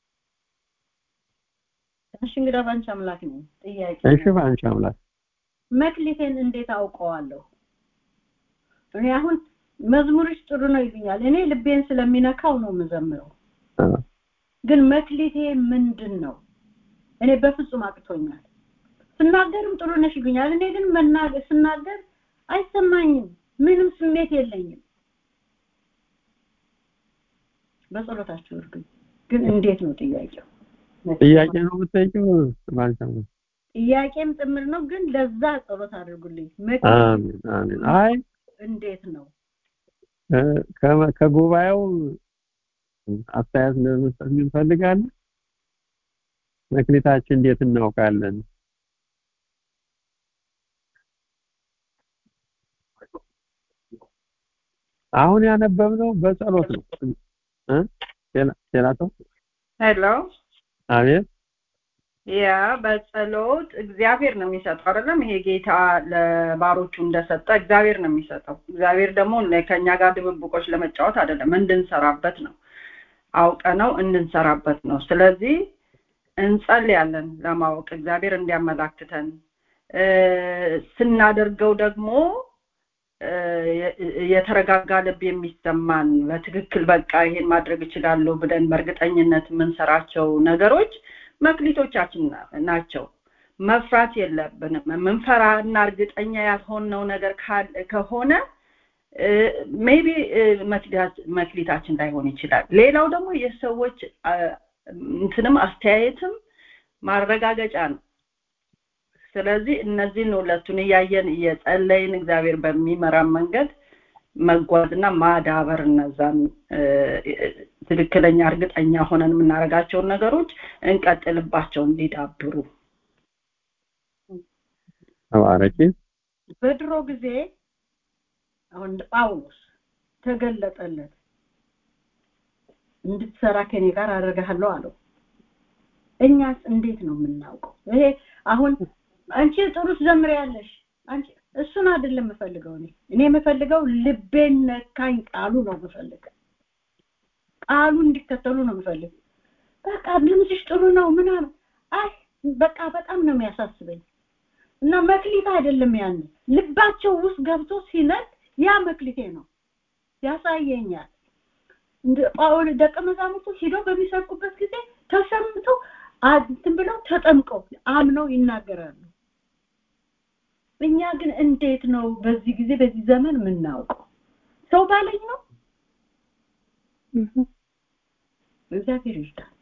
እሺ እንግዲህ ባንቺ አምላክ ነው ጥያቄ እሺ ባንቺ አምላክ መክሊቴን እንዴት አውቀዋለሁ? እኔ አሁን መዝሙርሽ ጥሩ ነው ይሉኛል። እኔ ልቤን ስለሚነካው ነው የምዘምረው። ግን መክሊቴ ምንድን ነው? እኔ በፍጹም አቅቶኛል። ስናገርም ጥሩ ነሽ ይሉኛል። እኔ ግን መናገር ስናገር አይሰማኝም። ምንም ስሜት የለኝም። በጸሎታችሁ እርዱኝ። ግን እንዴት ነው ጥያቄው? ጥያቄ ነው የምትጠይቂው ባንቺ አምላክ? ጥያቄም ጭምር ነው። ግን ለዛ ጸሎት አድርጉልኝ። አሜን አሜን። አይ እንዴት ነው ከጉባኤው አስተያየት ለመስጠት እንፈልጋለን። መክሊታችን እንዴት እናውቃለን? አሁን ያነበብነው በጸሎት ነው እ ሌላ ሰው ሄሎ አቤት ያ በጸሎት እግዚአብሔር ነው የሚሰጠው አይደለም ይሄ ጌታ ለባሮቹ እንደሰጠ እግዚአብሔር ነው የሚሰጠው እግዚአብሔር ደግሞ ከኛ ጋር ድብብቆች ለመጫወት አይደለም እንድንሰራበት ነው አውቀ ነው እንድንሰራበት ነው ስለዚህ እንጸልያለን ለማወቅ እግዚአብሔር እንዲያመላክተን ስናደርገው ደግሞ የተረጋጋ ልብ የሚሰማን በትክክል በቃ ይሄን ማድረግ እችላለሁ ብለን በእርግጠኝነት የምንሰራቸው ነገሮች መክሊቶቻችን ናቸው መፍራት የለብንም የምንፈራና እርግጠኛ ያልሆነው ነገር ከሆነ ሜቢ መክሊታችን ላይሆን ይችላል ሌላው ደግሞ የሰዎች እንትንም አስተያየትም ማረጋገጫ ነው ስለዚህ እነዚህን ሁለቱን እያየን እየጸለይን እግዚአብሔር በሚመራን መንገድ መጓዝና ማዳበር እነዛን ትክክለኛ እርግጠኛ ሆነን የምናደርጋቸውን ነገሮች እንቀጥልባቸው እንዲዳብሩ ተባረኪ በድሮ ጊዜ አሁን ጳውሎስ ተገለጠለት እንድትሰራ ከኔ ጋር አደርግሃለሁ አለው እኛስ እንዴት ነው የምናውቀው ይሄ አሁን አንቺ ጥሩ ትዘምሪያለሽ አንቺ እሱን አይደለም የምፈልገው እኔ እኔ የምፈልገው ልቤን ነካኝ ቃሉ ነው የምፈልገው ቃሉ እንዲከተሉ ነው የምፈልገው በቃ ድምፅሽ ጥሩ ነው ምናምን አይ በቃ በጣም ነው የሚያሳስበኝ እና መክሊት አይደለም ያን ልባቸው ውስጥ ገብቶ ሲነድ ያ መክሊቴ ነው ያሳየኛል ጳውል ደቀ መዛሙርቱ ሂደው በሚሰብኩበት ጊዜ ተሰምተው እንትን ብለው ተጠምቀው አምነው ይናገራሉ እኛ ግን እንዴት ነው በዚህ ጊዜ በዚህ ዘመን የምናውቀው ሰው ባለኝ ነው እግዚአብሔር ይርዳል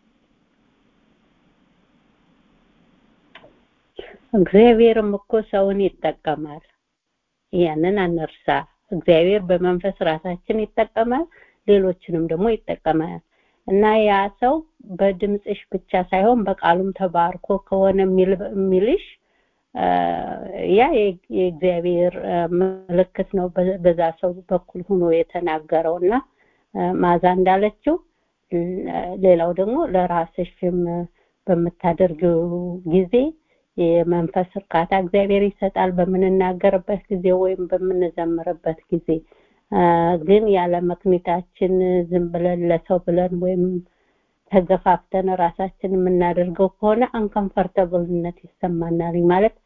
እግዚአብሔርም እኮ ሰውን ይጠቀማል ያንን አንርሳ እግዚአብሔር በመንፈስ ራሳችን ይጠቀማል ሌሎችንም ደግሞ ይጠቀማል እና ያ ሰው በድምፅሽ ብቻ ሳይሆን በቃሉም ተባርኮ ከሆነ የሚልሽ ያ የእግዚአብሔር ምልክት ነው በዛ ሰው በኩል ሆኖ የተናገረው እና ማዛ እንዳለችው ሌላው ደግሞ ለራስሽም በምታደርጊው ጊዜ የመንፈስ እርካታ እግዚአብሔር ይሰጣል በምንናገርበት ጊዜ ወይም በምንዘምርበት ጊዜ ግን ያለ መክኒታችን ዝም ብለን ለሰው ብለን ወይም ተገፋፍተን ራሳችን የምናደርገው ከሆነ አንከምፈርተብልነት ይሰማናል ማለት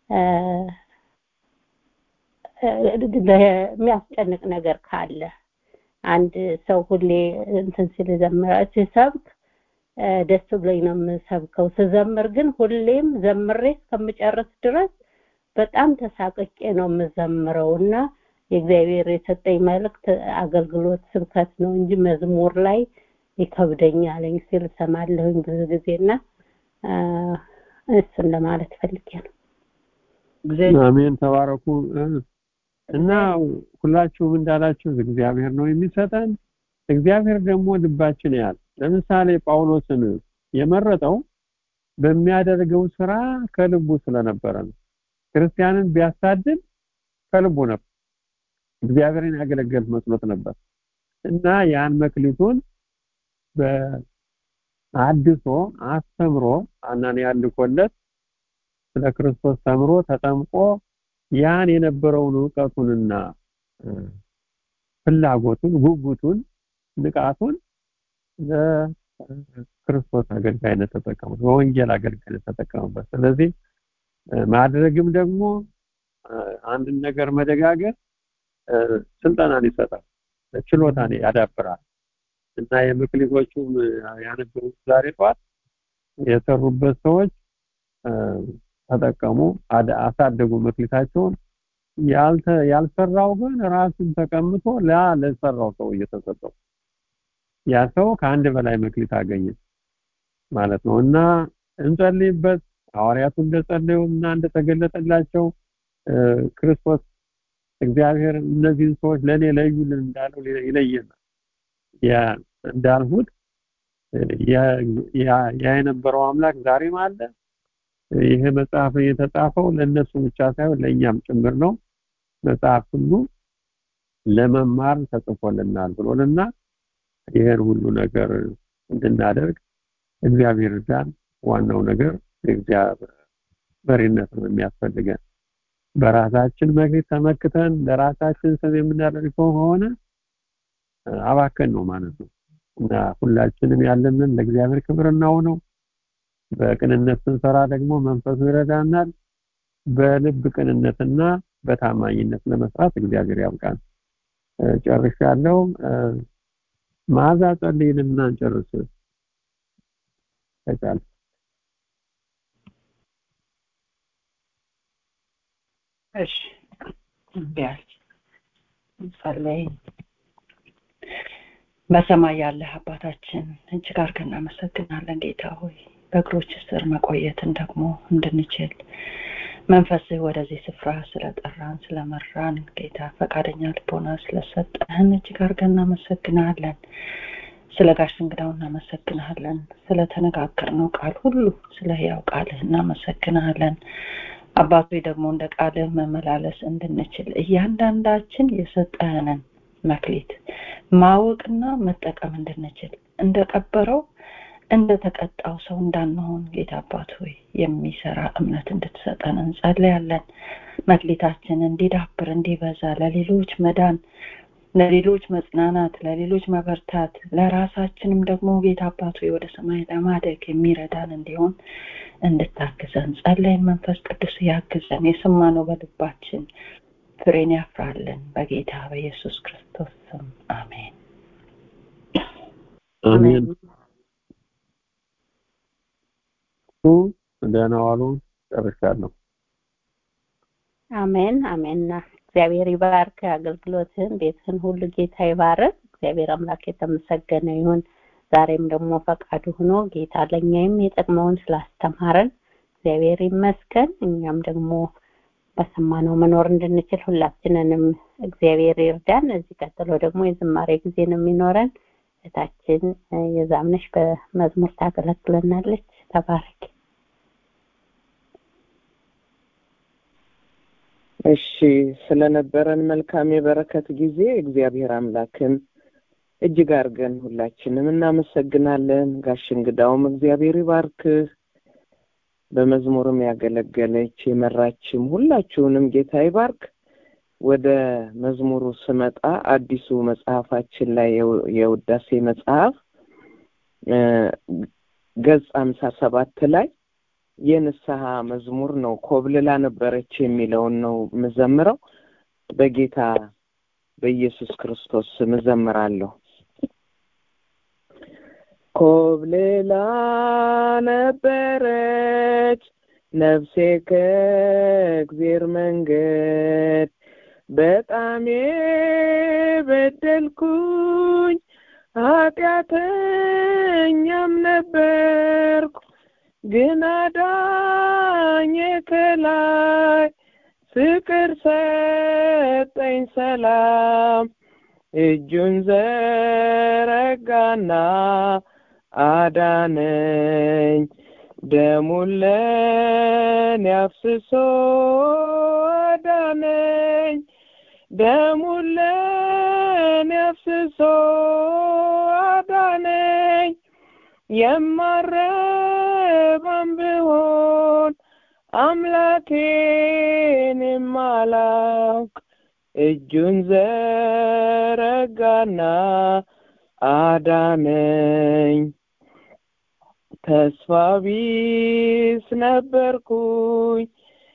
የሚያስጨንቅ ነገር ካለ አንድ ሰው ሁሌ እንትን ሲል ዘምራል ሲሰብክ ደስ ብሎኝ ነው የምሰብከው ስዘምር ግን ሁሌም ዘምሬ እስከምጨርስ ድረስ በጣም ተሳቅቄ ነው የምዘምረው እና የእግዚአብሔር የሰጠኝ መልእክት አገልግሎት ስብከት ነው እንጂ መዝሙር ላይ ይከብደኛለኝ ሲል ሰማለሁኝ ብዙ ጊዜና እሱን ለማለት ፈልጌ ነው አሜን ተባረኩ እና ሁላችሁም እንዳላችሁ እግዚአብሔር ነው የሚሰጠን እግዚአብሔር ደግሞ ልባችን ያል ለምሳሌ ጳውሎስን የመረጠው በሚያደርገው ስራ ከልቡ ስለነበረ ነው ክርስቲያንን ቢያሳድድ ከልቡ ነበር እግዚአብሔርን ያገለገል መስሎት ነበር እና ያን መክሊቱን በአድሶ አስተምሮ አናንያ ልኮለት ስለ ክርስቶስ ተምሮ ተጠምቆ ያን የነበረውን እውቀቱንና ፍላጎቱን ጉጉቱን ንቃቱን ለክርስቶስ አገልጋይነት ተጠቀሙት በወንጌል አገልጋይነት ተጠቀሙበት ስለዚህ ማድረግም ደግሞ አንድን ነገር መደጋገር ስልጠናን ይሰጣል ችሎታን ያዳብራል እና የምክሊቶቹም ያነበሩት ዛሬ ጠዋት የሰሩበት ሰዎች ተጠቀሙ አሳደጉ መክሊታቸውን ያልተ ያልሰራው ግን ራሱን ተቀምጦ ላ ለሰራው ሰው እየተሰጠው ያ ሰው ከአንድ በላይ መክሊት አገኘ ማለት ነው እና እንጸልይበት ሐዋርያቱ እንደጸለዩ እና እንደተገለጠላቸው ክርስቶስ እግዚአብሔር እነዚህን ሰዎች ለኔ ለዩልን እንዳለው ይለየናል ያ እንዳልሁት ያ የነበረው አምላክ ዛሬም አለ ይሄ መጽሐፍ የተጻፈው ለነሱ ብቻ ሳይሆን ለእኛም ጭምር ነው መጽሐፍ ሁሉ ለመማር ተጽፎልናል ብሎልና ይሄን ሁሉ ነገር እንድናደርግ እግዚአብሔር እርዳን ዋናው ነገር እግዚአብሔር መሪነት ነው የሚያስፈልገን በራሳችን መግቢት ተመክተን ለራሳችን ስም የምናደርገው ከሆነ አባከን ነው ማለት ነው እና ሁላችንም ያለንን ለእግዚአብሔር ክብር ነው በቅንነት ስንሰራ ደግሞ መንፈሱ ይረዳናል በልብ ቅንነትና በታማኝነት ለመስራት እግዚአብሔር ያብቃን ጨርሻለሁ ማዛ ጸልይልና እንጨርስ ተቻለ እሺ ቢያንስ ጸለይ በሰማይ ያለህ አባታችን እጅግ አድርገን እናመሰግናለን ጌታ ሆይ በእግሮች ስር መቆየትን ደግሞ እንድንችል መንፈስህ ወደዚህ ስፍራ ስለጠራን ስለመራን ጌታ ፈቃደኛ ልቦና ስለሰጠህን እጅግ አድርገን እናመሰግናለን ስለ ጋሽ እንግዳው እናመሰግናለን ስለተነጋገርነው ቃል ሁሉ ስለ ህያው ቃልህ እናመሰግናለን አባቶ ደግሞ እንደ ቃልህ መመላለስ እንድንችል እያንዳንዳችን የሰጠህንን መክሊት ማወቅና መጠቀም እንድንችል እንደቀበረው እንደተቀጣው ሰው እንዳንሆን ጌታ አባት ሆይ የሚሰራ እምነት እንድትሰጠን እንጸልያለን መክሊታችን እንዲዳብር እንዲበዛ ለሌሎች መዳን ለሌሎች መጽናናት ለሌሎች መበርታት ለራሳችንም ደግሞ ጌታ አባት ሆይ ወደ ሰማይ ለማደግ የሚረዳን እንዲሆን እንድታግዘን ጸለይን መንፈስ ቅዱስ ያግዘን የሰማነው በልባችን ፍሬን ያፍራልን በጌታ በኢየሱስ ክርስቶስ ስም አሜን አሜን ደህና ዋሉ። ጨርሻለሁ። አሜን አሜን። እግዚአብሔር ይባርክ አገልግሎትህን፣ ቤትህን ሁሉ ጌታ ይባርክ። እግዚአብሔር አምላክ የተመሰገነ ይሁን። ዛሬም ደግሞ ፈቃዱ ሆኖ ጌታ ለእኛም የጠቅመውን ስላስተማረን እግዚአብሔር ይመስገን። እኛም ደግሞ በሰማነው መኖር እንድንችል ሁላችንንም እግዚአብሔር ይርዳን። እዚህ ቀጥሎ ደግሞ የዝማሬ ጊዜ ነው የሚኖረን። እህታችን የዛምነሽ በመዝሙር ታገለግለናለች። ተባረክ። እሺ ስለነበረን መልካም የበረከት ጊዜ እግዚአብሔር አምላክን እጅግ አድርገን ሁላችንም እናመሰግናለን። ጋሽ እንግዳውም እግዚአብሔር ይባርክህ። በመዝሙርም ያገለገለች የመራችም ሁላችሁንም ጌታ ይባርክ። ወደ መዝሙሩ ስመጣ አዲሱ መጽሐፋችን ላይ የውዳሴ መጽሐፍ ገጽ አምሳ ሰባት ላይ የንስሐ መዝሙር ነው። ኮብልላ ነበረች የሚለውን ነው የምዘምረው። በጌታ በኢየሱስ ክርስቶስ ስም እዘምራለሁ። ኮብልላ ነበረች ነፍሴ ከእግዜር መንገድ በጣም የበደልኩኝ ኃጢአተኛም ነበርኩ ግን አዳኝ ከላይ ፍቅር ሰጠኝ ሰላም እጁን ዘረጋና አዳነኝ ደሙን ለኔ አፍስሶ አዳነኝ ደሙን ለኔ አፍስሶ አዳነኝ የማረባም ብሆን አምላኬን የማላውቅ እጁን ዘረጋና አዳነኝ ተስፋ ቢስ ነበርኩኝ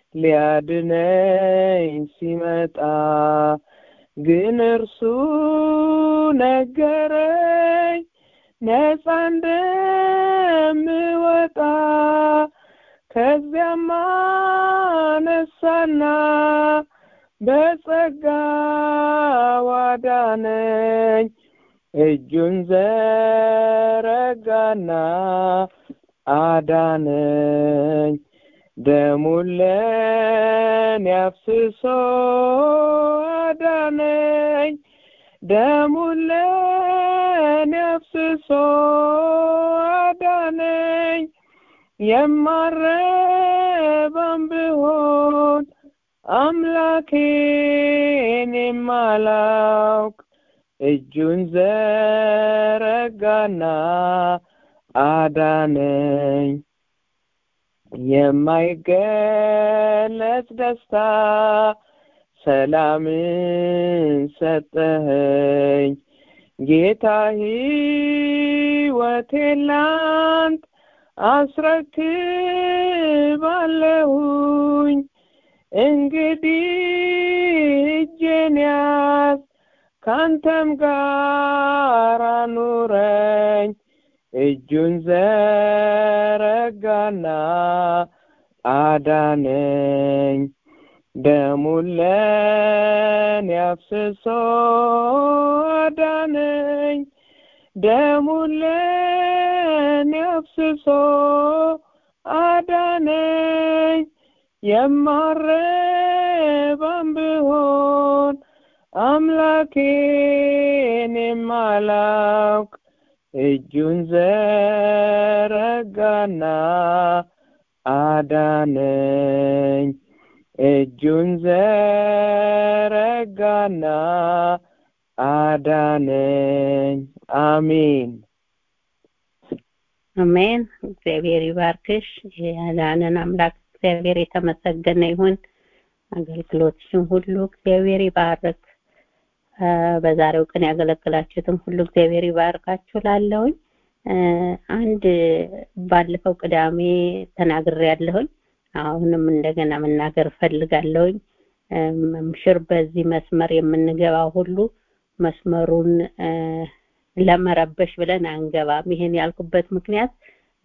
ሊያድነኝ ሲመጣ ግን እርሱ ነገረኝ ነፃ እንደምወጣ ከዚያም አነሳና በጸጋ ዋዳነኝ እጁን ዘረጋና አዳነኝ ደሙን ለኔ አፍስሶ አዳነኝ ደሙን ለኔ አፍስሶ አዳነኝ የማረባም ብሆን አምላኬን የማላውቅ እጁን ዘረጋና አዳነኝ የማይገለጽ ደስታ ሰላምን ሰጠኸኝ ጌታ ሕይወቴን ላንተ አስረክባለሁኝ እንግዲህ እጄን ያዝ ካንተም ጋር ኑረኝ እጁን ዘረጋና አዳነኝ ደሙን ለኔ አፍስሶ አዳነኝ ደሙን ለኔ አፍስሶ አዳነኝ የማረባም ብሆን አምላኬን የማላውቅ እጁን ዘረጋና አዳነኝ እጁን ዘረጋና አዳነኝ አሜን አሜን እግዚአብሔር ይባርክሽ ያዳነን አምላክ እግዚአብሔር የተመሰገነ ይሁን አገልግሎትሽን ሁሉ እግዚአብሔር ይባርክ በዛሬው ቀን ያገለግላችሁትን ሁሉ እግዚአብሔር ይባርካችሁ ላለሁኝ አንድ ባለፈው ቅዳሜ ተናግሬ ያለሁኝ አሁንም እንደገና መናገር ፈልጋለሁኝ መምሽር በዚህ መስመር የምንገባው ሁሉ መስመሩን ለመረበሽ ብለን አንገባም ይሄን ያልኩበት ምክንያት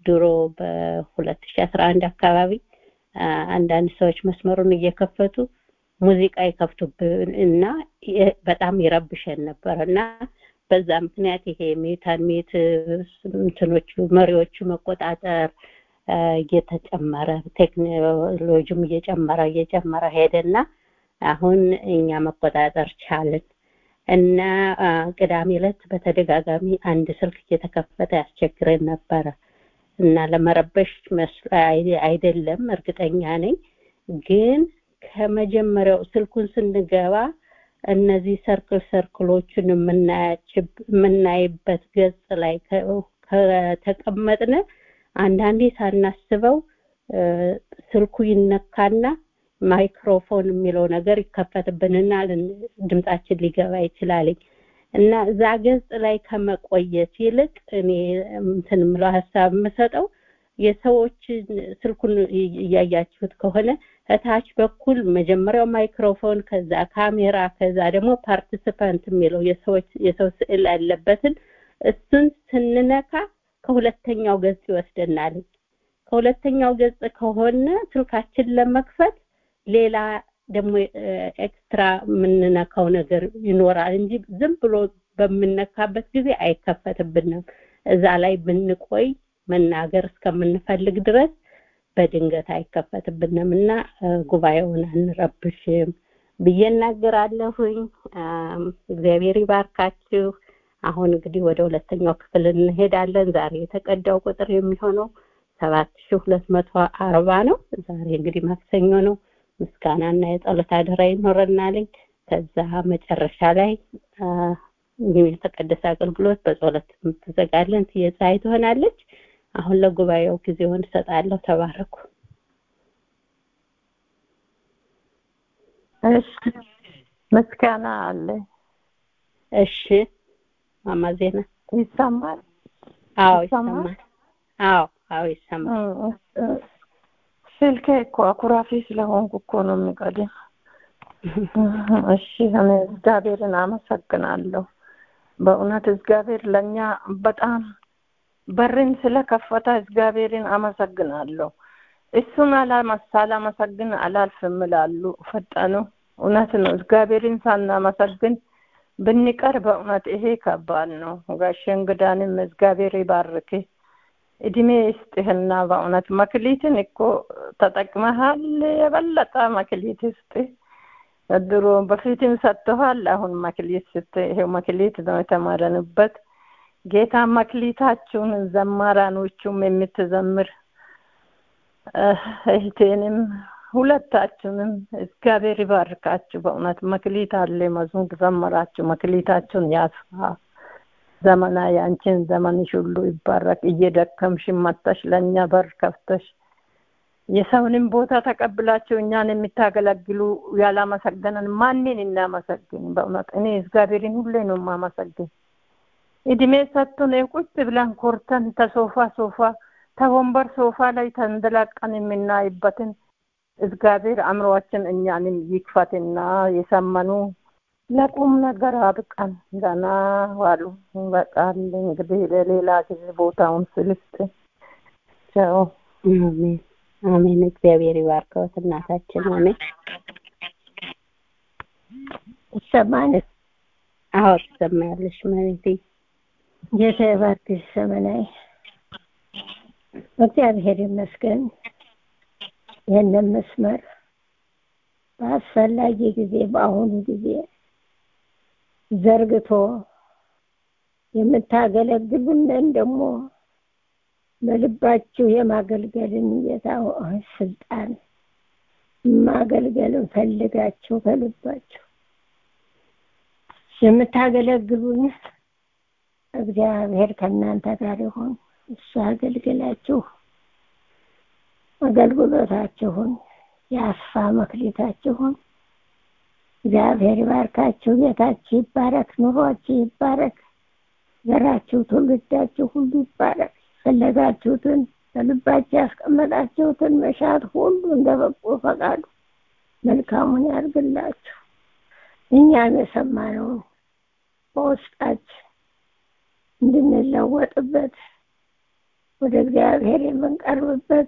ድሮ በሁለት ሺ አስራ አንድ አካባቢ አንዳንድ ሰዎች መስመሩን እየከፈቱ ሙዚቃ ይከፍቱብን እና በጣም ይረብሸን ነበር እና በዛ ምክንያት ይሄ ሚዩታን ሚት እንትኖቹ መሪዎቹ መቆጣጠር እየተጨመረ ቴክኖሎጂም እየጨመረ እየጨመረ ሄደና አሁን እኛ መቆጣጠር ቻልን እና ቅዳሜ ዕለት በተደጋጋሚ አንድ ስልክ እየተከፈተ ያስቸግረን ነበረ እና ለመረበሽ አይደለም እርግጠኛ ነኝ ግን ከመጀመሪያው ስልኩን ስንገባ እነዚህ ሰርክል ሰርክሎችን የምናይበት ገጽ ላይ ከተቀመጥን አንዳንዴ ሳናስበው ስልኩ ይነካና ማይክሮፎን የሚለው ነገር ይከፈትብንና ድምጻችን ሊገባ ይችላል እና እዛ ገጽ ላይ ከመቆየት ይልቅ እኔ እንትን ምለው ሀሳብ የምሰጠው የሰዎችን ስልኩን እያያችሁት ከሆነ እታች በኩል መጀመሪያው ማይክሮፎን ከዛ ካሜራ ከዛ ደግሞ ፓርቲሲፓንት የሚለው የሰዎች የሰው ስዕል ያለበትን እሱን ስንነካ ከሁለተኛው ገጽ ይወስደናል ከሁለተኛው ገጽ ከሆነ ስልካችን ለመክፈት ሌላ ደግሞ ኤክስትራ የምንነካው ነገር ይኖራል እንጂ ዝም ብሎ በምነካበት ጊዜ አይከፈትብንም እዛ ላይ ብንቆይ መናገር እስከምንፈልግ ድረስ በድንገት አይከፈትብንም እና ጉባኤውን አንረብሽም ብዬ እናገራለሁኝ እግዚአብሔር ይባርካችሁ አሁን እንግዲህ ወደ ሁለተኛው ክፍል እንሄዳለን ዛሬ የተቀዳው ቁጥር የሚሆነው ሰባት ሺ ሁለት መቶ አርባ ነው ዛሬ እንግዲህ ማክሰኞ ነው ምስጋናና የጸሎት አደራ ይኖረናልኝ ከዛ መጨረሻ ላይ የተቀደሰ አገልግሎት በጸሎት የምትዘጋለን የፀሐይ ትሆናለች አሁን ለጉባኤው ጊዜውን እሰጣለሁ ተባረኩ እሺ ምስጋና አለ እሺ ማማ ዜና ይሰማል አዎ ይሰማል አዎ አዎ ይሰማል ስልኬ እኮ አኩራፊ ስለሆንኩ እኮ ነው የሚቀድም እሺ እኔ እግዚአብሔርን አመሰግናለሁ በእውነት እግዚአብሔር ለእኛ በጣም በርን ስለከፈተ እግዚአብሔርን አመሰግናለሁ እሱን ሳላመሰግን አላልፍም ይላሉ ፈጠኑ እውነት ነው እግዚአብሔርን ሳናመሰግን ብንቀር በእውነት ይሄ ከባድ ነው ጋሼ እንግዳንም እግዚአብሔር ይባርክ እድሜ ይስጥህና በእውነት መክሊትን እኮ ተጠቅመሃል የበለጠ መክሊት ይስጥህ ድሮ በፊትም ሰጥተዋል አሁን መክሊት ስት ይሄው መክሊት ነው የተማረንበት ጌታ መክሊታችሁን ዘማራኖቹም የምትዘምር እህቴንም ሁለታችሁንም እግዚአብሔር ይባርካችሁ በእውነት መክሊት አለ መዝሙር ዘመራችሁ መክሊታችሁን ያስፋ ዘመና ያንቺን ዘመንሽ ሁሉ ይባረክ እየደከምሽ መጥተሽ ለእኛ በር ከፍተሽ የሰውንም ቦታ ተቀብላችሁ እኛን የምታገለግሉ ያላመሰገነን ማንን እናመሰግን በእውነት እኔ እግዚአብሔርን ሁሌ ነው የማመሰግን እድሜ ሰጥቶን ቁጭ ብለን ኮርተን ተሶፋ ሶፋ ተወንበር ሶፋ ላይ ተንደላቀን የምናይበትን እግዚአብሔር አእምሮአችን እኛንም ይክፈትና የሰመኑ ለቁም ነገር አብቃን ገና ዋሉ በቃል እንግዲህ ለሌላ ጊዜ ቦታውን ስልስጥ ቻው አሜን አሜን እግዚአብሔር ይባርከውት እናታችን አሜን ይሰማል አዎ ትሰማያለሽ መሬቴ ጌታ ይባርክሽ ዘመናዊ እግዚአብሔር ይመስገን ይህንን መስመር በአስፈላጊ ጊዜ በአሁኑ ጊዜ ዘርግቶ የምታገለግሉንን ደግሞ በልባችሁ የማገልገልን ጌታ ስልጣን ማገልገልን ፈልጋችሁ ከልባችሁ የምታገለግሉን እግዚአብሔር ከእናንተ ጋር ይሆን እሱ አገልግላችሁ አገልግሎታችሁን ያስፋ መክሊታችሁን እግዚአብሔር ይባርካችሁ ቤታችሁ ይባረክ ኑሯችሁ ይባረክ ዘራችሁ ትውልዳችሁ ሁሉ ይባረክ ፈለጋችሁትን በልባችሁ ያስቀመጣችሁትን መሻት ሁሉ እንደ በጎ ፈቃዱ መልካሙን ያርግላችሁ እኛም የሰማነውን በውስጣችን እንድንለወጥበት ወደ እግዚአብሔር የምንቀርብበት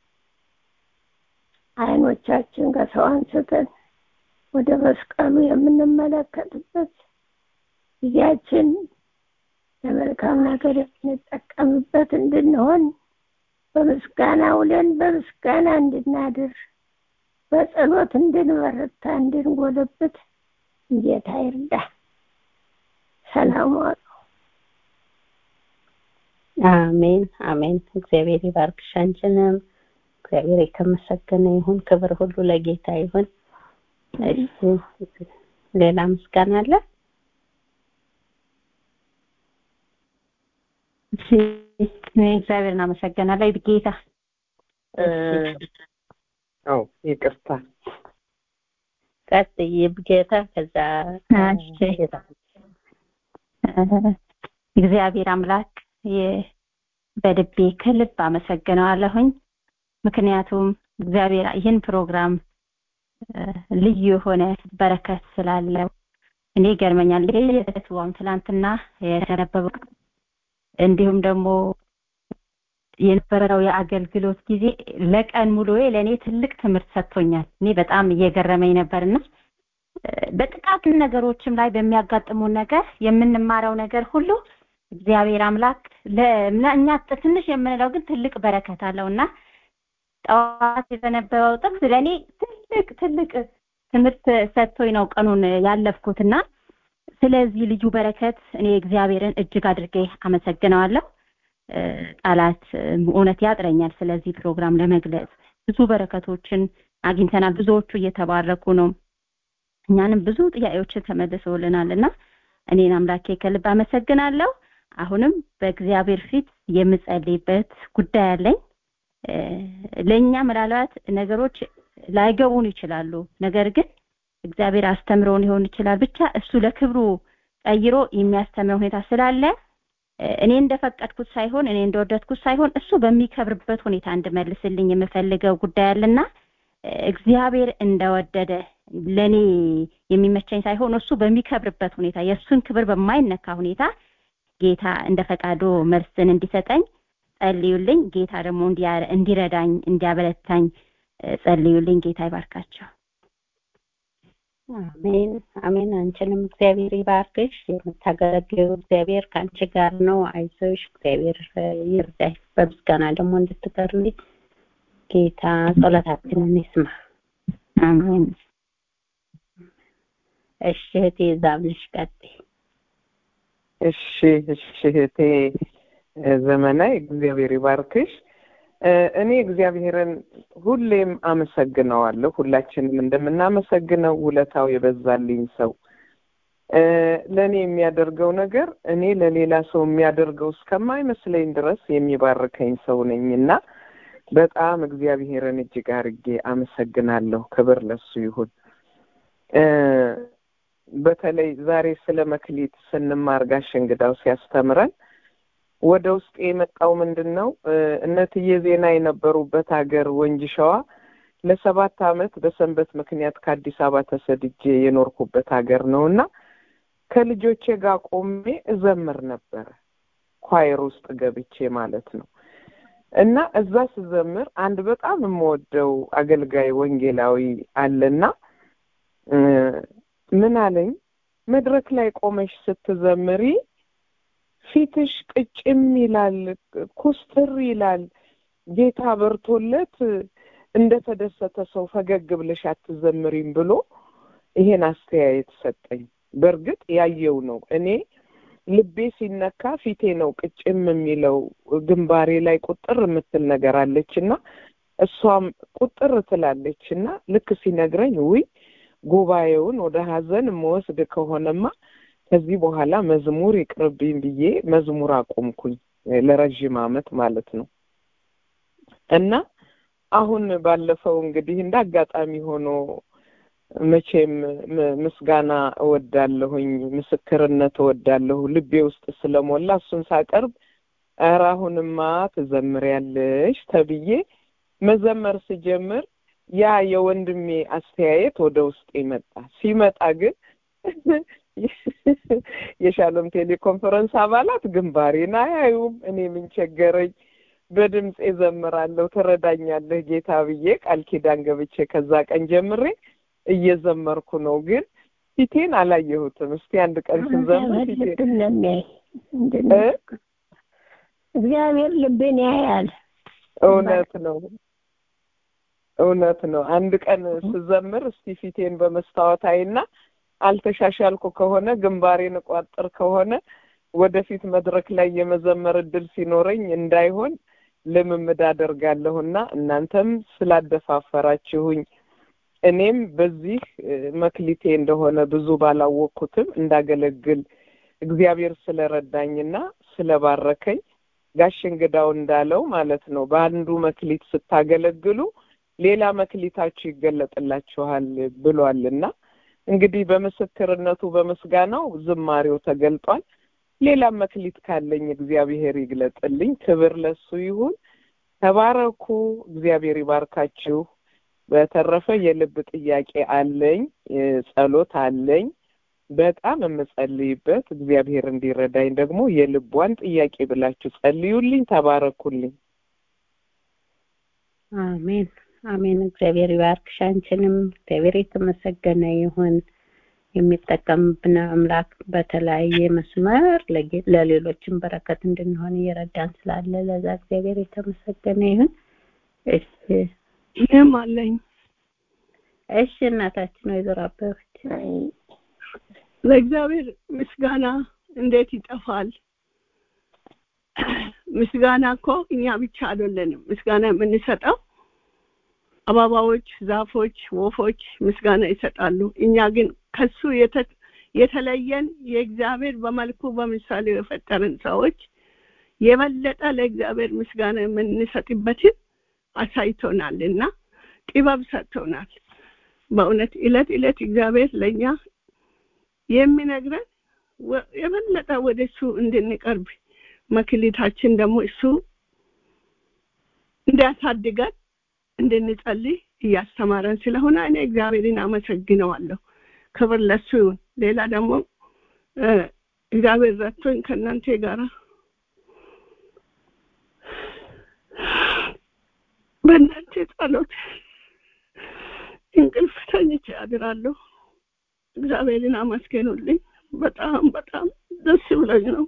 አይኖቻችን ከሰው አንስተን ወደ መስቀሉ የምንመለከትበት ጊዜያችን ለመልካም ነገር የምንጠቀምበት እንድንሆን በምስጋና ውለን በምስጋና እንድናድር በጸሎት እንድንበረታ እንድንጎለብት ጌታ ይርዳ። ሰላም ዋሉ። አሜን አሜን። እግዚአብሔር ይባርክሽ አንቺንም። እግዚአብሔር የተመሰገነ ይሁን። ክብር ሁሉ ለጌታ ይሁን። እሺ ሌላ ምስጋና አለ? እሺ እግዚአብሔር እናመሰግናለን። ጌታ አው ይቅርታ ቀጥይ ጌታ ከዛ እሺ እግዚአብሔር አምላክ በልቤ ከልብ አመሰግነዋለሁኝ። ምክንያቱም እግዚአብሔር ይህን ፕሮግራም ልዩ የሆነ በረከት ስላለው እኔ ይገርመኛል። የትዋም ትላንትና የተነበበው እንዲሁም ደግሞ የነበረው የአገልግሎት ጊዜ ለቀን ሙሉዬ ለእኔ ትልቅ ትምህርት ሰጥቶኛል። እኔ በጣም እየገረመኝ ነበርና በጥቃቅን ነገሮችም ላይ በሚያጋጥሙን ነገር የምንማረው ነገር ሁሉ እግዚአብሔር አምላክ ለእኛ ትንሽ የምንለው ግን ትልቅ በረከት አለውና ጠዋት የተነበበው ጥቅስ ለእኔ ትልቅ ትልቅ ትምህርት ሰጥቶኝ ነው ቀኑን ያለፍኩትና ስለዚህ ልዩ በረከት እኔ እግዚአብሔርን እጅግ አድርጌ አመሰግነዋለሁ። ቃላት እውነት ያጥረኛል ስለዚህ ፕሮግራም ለመግለጽ ብዙ በረከቶችን አግኝተናል። ብዙዎቹ እየተባረኩ ነው። እኛንም ብዙ ጥያቄዎችን ተመልሰውልናል እና እኔን አምላኬ ከልብ አመሰግናለሁ። አሁንም በእግዚአብሔር ፊት የምጸልይበት ጉዳይ አለኝ። ለእኛ ምናልባት ነገሮች ላይገቡን ይችላሉ። ነገር ግን እግዚአብሔር አስተምረውን ሊሆን ይችላል። ብቻ እሱ ለክብሩ ቀይሮ የሚያስተምረው ሁኔታ ስላለ እኔ እንደፈቀድኩት ሳይሆን እኔ እንደወደድኩት ሳይሆን እሱ በሚከብርበት ሁኔታ እንድመልስልኝ የምፈልገው ጉዳይ አለና እግዚአብሔር እንደወደደ ለኔ የሚመቸኝ ሳይሆን እሱ በሚከብርበት ሁኔታ የእሱን ክብር በማይነካ ሁኔታ ጌታ እንደ ፈቃዱ መልስን እንዲሰጠኝ ጸልዩልኝ። ጌታ ደግሞ እንዲረዳኝ እንዲያበረታኝ ጸልዩልኝ። ጌታ ይባርካቸው። አሜን አሜን። አንቺንም እግዚአብሔር ይባርክሽ። የምታገለግዩ እግዚአብሔር ከአንቺ ጋር ነው። አይዞሽ፣ እግዚአብሔር ይርዳሽ። በምስጋና ደግሞ እንድትቀርቢ ጌታ ጸሎታችንን ይስማ። አሜን። እሺ እህቴ ዛብልሽ ቀጥይ። እሺ እሺ እህቴ ዘመናዊ እግዚአብሔር ይባርክሽ። እኔ እግዚአብሔርን ሁሌም አመሰግነዋለሁ። ሁላችንም እንደምናመሰግነው ውለታው የበዛልኝ ሰው ለእኔ የሚያደርገው ነገር እኔ ለሌላ ሰው የሚያደርገው እስከማይመስለኝ ድረስ የሚባርከኝ ሰው ነኝ እና በጣም እግዚአብሔርን እጅግ አርጌ አመሰግናለሁ። ክብር ለሱ ይሁን። በተለይ ዛሬ ስለ መክሊት ስንማር ጋሽ እንግዳው ሲያስተምረን ወደ ውስጥ የመጣው ምንድን ነው? እነትዬ ዜና የነበሩበት ሀገር ወንጂ ሸዋ ለሰባት አመት በሰንበት ምክንያት ከአዲስ አበባ ተሰድጄ የኖርኩበት ሀገር ነው እና ከልጆቼ ጋር ቆሜ እዘምር ነበረ ኳየር ውስጥ ገብቼ ማለት ነው። እና እዛ ስዘምር አንድ በጣም የምወደው አገልጋይ ወንጌላዊ አለና ምን አለኝ፣ መድረክ ላይ ቆመሽ ስትዘምሪ ፊትሽ ቅጭም ይላል፣ ኩስትር ይላል። ጌታ በርቶለት እንደተደሰተ ሰው ፈገግ ብለሽ አትዘምሪም ብሎ ይሄን አስተያየት ሰጠኝ። በእርግጥ ያየው ነው። እኔ ልቤ ሲነካ ፊቴ ነው ቅጭም የሚለው ግንባሬ ላይ ቁጥር የምትል ነገር አለች እና እሷም ቁጥር ትላለች እና ልክ ሲነግረኝ ውይ ጉባኤውን ወደ ሀዘን የምወስድ ከሆነማ ከዚህ በኋላ መዝሙር ይቅርብኝ ብዬ መዝሙር አቆምኩኝ ለረዥም አመት ማለት ነው እና አሁን ባለፈው እንግዲህ እንደ አጋጣሚ ሆኖ መቼም ምስጋና እወዳለሁኝ፣ ምስክርነት እወዳለሁ ልቤ ውስጥ ስለሞላ እሱን ሳቀርብ ኧረ አሁንማ ትዘምሪያለሽ ተብዬ መዘመር ስጀምር ያ የወንድሜ አስተያየት ወደ ውስጥ መጣ። ሲመጣ ግን የሻሎም ቴሌኮንፈረንስ አባላት ግንባሬን አያዩም። እኔ ምን ቸገረኝ? በድምፅ ዘምራለሁ ትረዳኛለህ ጌታ ብዬ ቃል ኪዳን ገብቼ ከዛ ቀን ጀምሬ እየዘመርኩ ነው። ግን ፊቴን አላየሁትም። እስቲ አንድ ቀን ስንዘምር ፊቴን ልብን ነው የሚያይ እንድንል እግዚአብሔር ልብን ያያል። እውነት ነው እውነት ነው። አንድ ቀን ስዘምር እስቲ ፊቴን በመስታወት አይና አልተሻሻልኩ ከሆነ ግንባሬን እቋጥር ከሆነ ወደፊት መድረክ ላይ የመዘመር እድል ሲኖረኝ እንዳይሆን ልምምድ አደርጋለሁና እናንተም ስላደፋፈራችሁኝ እኔም በዚህ መክሊቴ እንደሆነ ብዙ ባላወቅኩትም እንዳገለግል እግዚአብሔር ስለረዳኝና ስለባረከኝ ጋሽ እንግዳው እንዳለው ማለት ነው በአንዱ መክሊት ስታገለግሉ ሌላ መክሊታችሁ ይገለጥላችኋል ብሏልና እንግዲህ በምስክርነቱ በምስጋናው ዝማሬው ተገልጧል። ሌላም መክሊት ካለኝ እግዚአብሔር ይግለጥልኝ። ክብር ለሱ ይሁን። ተባረኩ። እግዚአብሔር ይባርካችሁ። በተረፈ የልብ ጥያቄ አለኝ፣ ጸሎት አለኝ። በጣም የምጸልይበት እግዚአብሔር እንዲረዳኝ ደግሞ የልቧን ጥያቄ ብላችሁ ጸልዩልኝ። ተባረኩልኝ። አሜን አሜን። እግዚአብሔር ይባርክሽ አንቺንም። እግዚአብሔር የተመሰገነ ይሁን። የሚጠቀምብን አምላክ በተለያየ መስመር ለሌሎችም በረከት እንድንሆን እየረዳን ስላለ ለዛ እግዚአብሔር የተመሰገነ ይሁን። እሺ እኔም አለኝ። እሺ እናታችን ወይዘሮ አበበች ለእግዚአብሔር ምስጋና እንዴት ይጠፋል? ምስጋና እኮ እኛ ብቻ አይደለንም ምስጋና የምንሰጠው አበባዎች፣ ዛፎች፣ ወፎች ምስጋና ይሰጣሉ። እኛ ግን ከሱ የተለየን የእግዚአብሔር በመልኩ በምሳሌ የፈጠረን ሰዎች የበለጠ ለእግዚአብሔር ምስጋና የምንሰጥበትን አሳይቶናል እና ጥበብ ሰጥቶናል። በእውነት እለት እለት እግዚአብሔር ለእኛ የሚነግረን የበለጠ ወደ እሱ እንድንቀርብ መክሊታችን ደግሞ እሱ እንዲያሳድገን እንድንጸልይ እያስተማረን ስለሆነ እኔ እግዚአብሔርን አመሰግነዋለሁ። ክብር ለሱ ይሁን። ሌላ ደግሞ እግዚአብሔር ረድቶኝ ከእናንተ ጋር በእናንተ ጸሎት እንቅልፍ ተኝቼ አድራለሁ። እግዚአብሔርን አመስገኑልኝ። በጣም በጣም ደስ ብሎኝ ነው።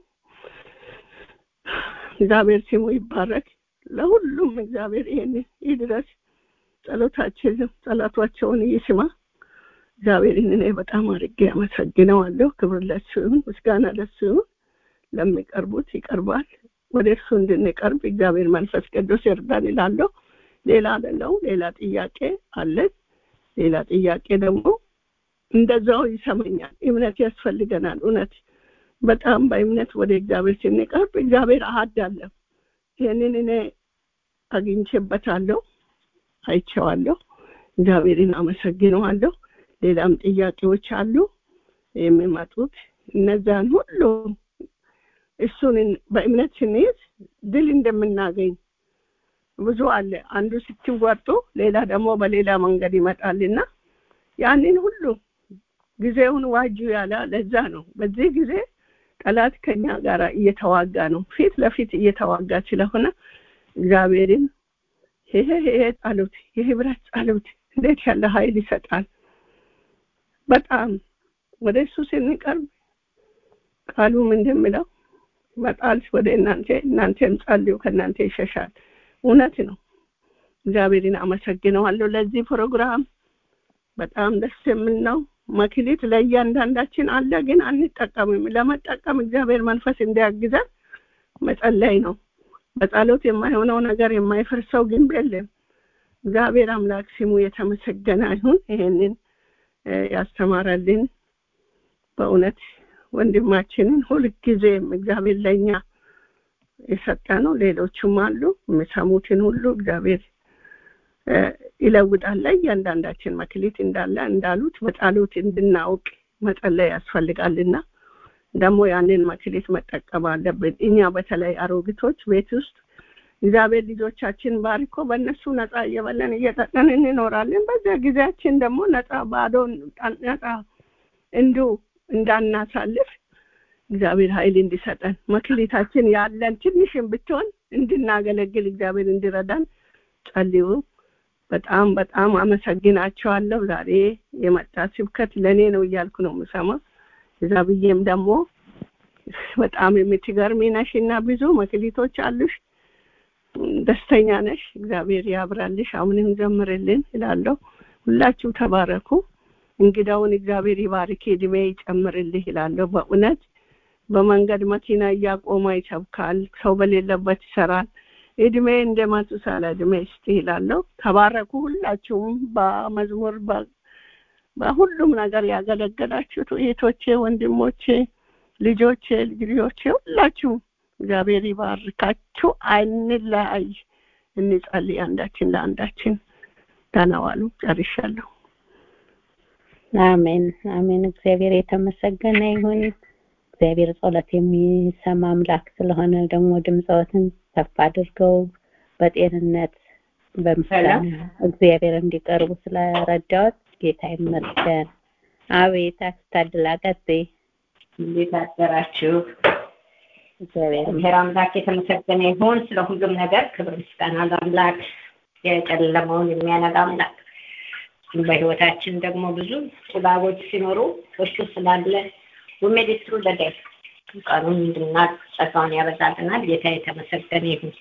እግዚአብሔር ስሙ ይባረክ። ለሁሉም እግዚአብሔር ይሄን ይድረስ። ጸሎታችንም ጸሎታቸውን ይስማ። እግዚአብሔርን እኔ በጣም አድርጌ አመሰግነዋለሁ። ክብር ለሱ ይሁን፣ ምስጋና ለሱ ይሁን። ለሚቀርቡት ይቀርባል። ወደ እርሱ እንድንቀርብ እግዚአብሔር መንፈስ ቅዱስ ይርዳን ይላለሁ። ሌላ አይደለው። ሌላ ጥያቄ አለን። ሌላ ጥያቄ ደግሞ እንደዛው ይሰማኛል። እምነት ያስፈልገናል። እውነት በጣም በእምነት ወደ እግዚአብሔር ስንቀርብ እግዚአብሔር አሃድ አለ። ይህንን እኔ አግኝቼበታለሁ፣ አይቼዋለሁ። እግዚአብሔርን አመሰግነዋለሁ። ሌላም ጥያቄዎች አሉ የሚመጡት እነዛን ሁሉ እሱን በእምነት ስንይዝ ድል እንደምናገኝ ብዙ አለ። አንዱ ስትወጡ ሌላ ደግሞ በሌላ መንገድ ይመጣልና ያንን ሁሉ ጊዜውን ዋጁ ያለ ለዛ ነው። በዚህ ጊዜ ጠላት ከኛ ጋር እየተዋጋ ነው፣ ፊት ለፊት እየተዋጋ ስለሆነ እግዚአብሔርን ይሄ ይሄ ጸሎት የህብረት ጸሎት እንዴት ያለ ኃይል ይሰጣል። በጣም ወደ እሱ ስንቀርብ ቃሉም እንደሚለው መጣል ወደ እናንተ እናንተም ጸልዩ ከእናንተ ይሸሻል። እውነት ነው። እግዚአብሔርን አመሰግነዋለሁ ለዚህ ፕሮግራም በጣም ደስ የሚል ነው። መክሊት ለእያንዳንዳችን አለ፣ ግን አንጠቀምም። ለመጠቀም እግዚአብሔር መንፈስ እንዲያግዘን መጸለይ ነው። በጸሎት የማይሆነው ነገር የማይፈርሰው ግንብ የለም። እግዚአብሔር አምላክ ስሙ የተመሰገነ ይሁን። ይሄንን ያስተማረልን በእውነት ወንድማችንን ሁልጊዜም እግዚአብሔር ለእኛ የሰጠ ነው። ሌሎችም አሉ የሚሰሙትን ሁሉ እግዚአብሔር ይለውጣል። እያንዳንዳችን መክሊት እንዳለ እንዳሉት በጸሎት እንድናውቅ መጸለይ ያስፈልጋልና ደግሞ ያንን መክሊት መጠቀም አለብን። እኛ በተለይ አሮጊቶች ቤት ውስጥ እግዚአብሔር ልጆቻችን ባርኮ በእነሱ ነፃ እየበለን እየጠጠን እንኖራለን። በዚያ ጊዜያችን ደግሞ ነፃ ባዶ ነፃ እንዲሁ እንዳናሳልፍ እግዚአብሔር ኃይል እንዲሰጠን መክሊታችን ያለን ትንሽም ብትሆን እንድናገለግል እግዚአብሔር እንዲረዳን ጸልዩ። በጣም በጣም አመሰግናቸዋለሁ። ዛሬ የመጣ ስብከት ለእኔ ነው እያልኩ ነው የምሰማ። እዛ ብዬም ደግሞ በጣም የምትገርሚ ነሽ እና ብዙ መክሊቶች አሉሽ። ደስተኛ ነሽ። እግዚአብሔር ያብራልሽ። አሁንም ዘምርልን እላለሁ። ሁላችሁ ተባረኩ። እንግዳውን እግዚአብሔር ይባርክ፣ እድሜ ይጨምርልህ ይላለሁ። በእውነት በመንገድ መኪና እያቆመ ይሰብካል፣ ሰው በሌለበት ይሰራል። እድሜ እንደ ማቱሳላ እድሜ ይስጥህ ይላለሁ። ተባረኩ ሁላችሁም በመዝሙር በሁሉም ነገር ያገለገላችሁት እህቶቼ፣ ወንድሞቼ፣ ልጆቼ፣ ልጅ ልጆቼ ሁላችሁም እግዚአብሔር ይባርካችሁ። አንለያይ፣ እንጸልይ አንዳችን ለአንዳችን። ደህና ዋሉ። ጨርሻለሁ። አሜን አሜን። እግዚአብሔር የተመሰገነ ይሁን። እግዚአብሔር ጸሎት የሚሰማ አምላክ ስለሆነ ደግሞ ድምፀዎትን ከፍ አድርገው በጤንነት በምስጋና እግዚአብሔር እንዲቀርቡ ስለረዳዎት ጌታ ይመስገን። አቤት አስታድላ ቀጥይ። እንዴት አደራችሁ? እግዚአብሔር እግዚአብሔር አምላክ የተመሰገነ ይሁን ስለ ሁሉም ነገር። ክብር ምስጋና ለአምላክ የጨለመውን የሚያነጋ አምላክ በህይወታችን ደግሞ ብዙ ጭጋጎች ሲኖሩ እሱ ስላለ ውሜዲስትሩ ለዳይ ቀኑን እንድናቅ ጸጋውን ያበዛልናል። ጌታ የተመሰገነ ይሁን።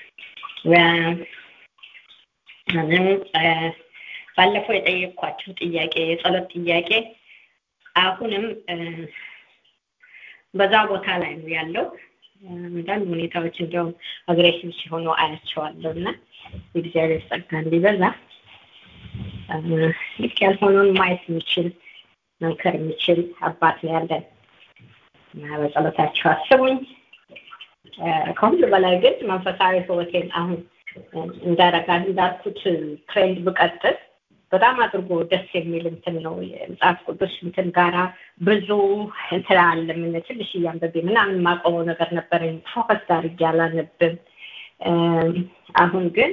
ባለፈው የጠየቅኳቸው ጥያቄ የጸሎት ጥያቄ አሁንም በዛ ቦታ ላይ ነው ያለው። አንዳንድ ሁኔታዎች እንዲያውም አግሬሲቭ ሲሆኑ አያቸዋለሁ እና የእግዚአብሔር ጸጋ እንዲበዛ ልክ ያልሆነውን ማየት የሚችል መምከር የሚችል አባት ነው ያለን እና በጸሎታቸው አስቡኝ። ከሁሉ በላይ ግን መንፈሳዊ ህይወቴን አሁን እንዳረጋ እንዳልኩት ትሬንድ ብቀጥል በጣም አድርጎ ደስ የሚል እንትን ነው የመጽሐፍ ቅዱስ እንትን ጋራ ብዙ እንትን አለ ምን ትንሽ እያንበቤ ምናምን የማቆመው ነገር ነበረኝ ፎከስ አድርጌ አላነብም አሁን ግን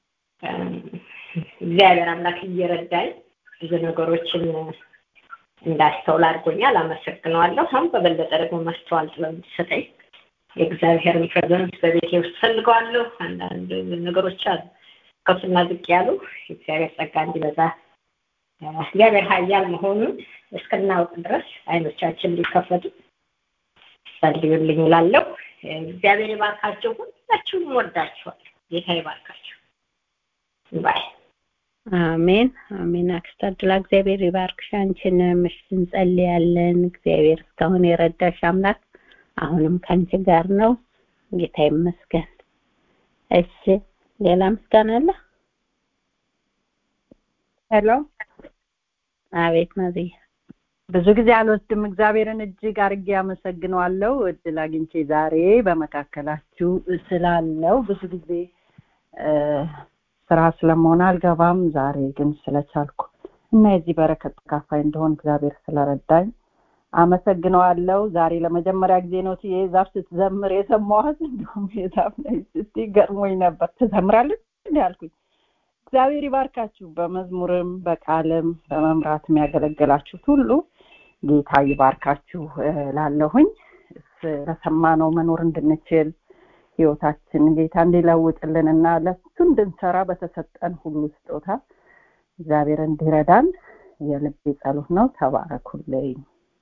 እግዚአብሔር አምላክ እየረዳኝ ብዙ ነገሮችን እንዳስተውል አድርጎኛል አመሰግነዋለሁ አሁን በበለጠ ደግሞ ማስተዋል ጥበብ እንዲሰጠኝ የእግዚአብሔርን ፕሬዘንስ በቤቴ ውስጥ ፈልገዋለሁ አንዳንድ ነገሮች አሉ ከፍና ዝቅ ያሉ የእግዚአብሔር ጸጋ እንዲበዛ እግዚአብሔር ሀያል መሆኑን እስክናውቅ ድረስ አይኖቻችን ሊከፈቱ ጸልዩልኝ እላለሁ እግዚአብሔር ይባርካቸው ሁላችሁም ወዳችኋል ጌታ ይባርካቸው ባይ አሜን አሜን። አክስት አድላ እግዚአብሔር ይባርክሽ። አንቺንም እሺ እንጸልያለን። እግዚአብሔር እስካሁን የረዳሽ አምላክ አሁንም ከአንቺ ጋር ነው። ጌታ ይመስገን። እሺ ሌላ ምስጋና አለ? ሄሎ አቤት ማዝያ ብዙ ጊዜ አልወስድም። እግዚአብሔርን እጅግ አድርጌ አመሰግነዋለሁ እድል አግኝቼ ዛሬ በመካከላችሁ ስላለው ብዙ ጊዜ ስራ ስለመሆን አልገባም። ዛሬ ግን ስለቻልኩ እና የዚህ በረከት ተካፋይ እንደሆን እግዚአብሔር ስለረዳኝ አመሰግነዋለሁ። ዛሬ ለመጀመሪያ ጊዜ ነው ትዬ ዛፍ ስትዘምር የሰማኋት። እንዲሁም የዛፍ ነኝ ስትይ ገርሞኝ ነበር። ትዘምራለች እንዲ አልኩኝ። እግዚአብሔር ይባርካችሁ። በመዝሙርም በቃልም በመምራትም ያገለገላችሁት ሁሉ ጌታ ይባርካችሁ ላለሁኝ ስለሰማነው መኖር እንድንችል ህይወታችን ጌታ እንዲለውጥልን እና ለሱ እንድንሰራ በተሰጠን ሁሉ ስጦታ እግዚአብሔር እንዲረዳን የልቤ ጸሎት ነው። ተባረኩልኝ።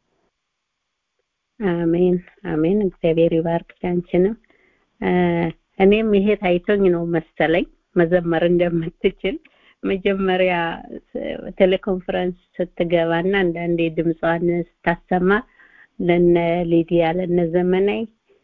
አሜን አሜን። እግዚአብሔር ይባርክ አንቺንም። እኔም ይሄ ታይቶኝ ነው መሰለኝ መዘመር እንደምትችል መጀመሪያ ቴሌኮንፈረንስ ስትገባና አንዳንዴ ድምጿን ስታሰማ ለነ ሊዲያ ለነ ዘመናይ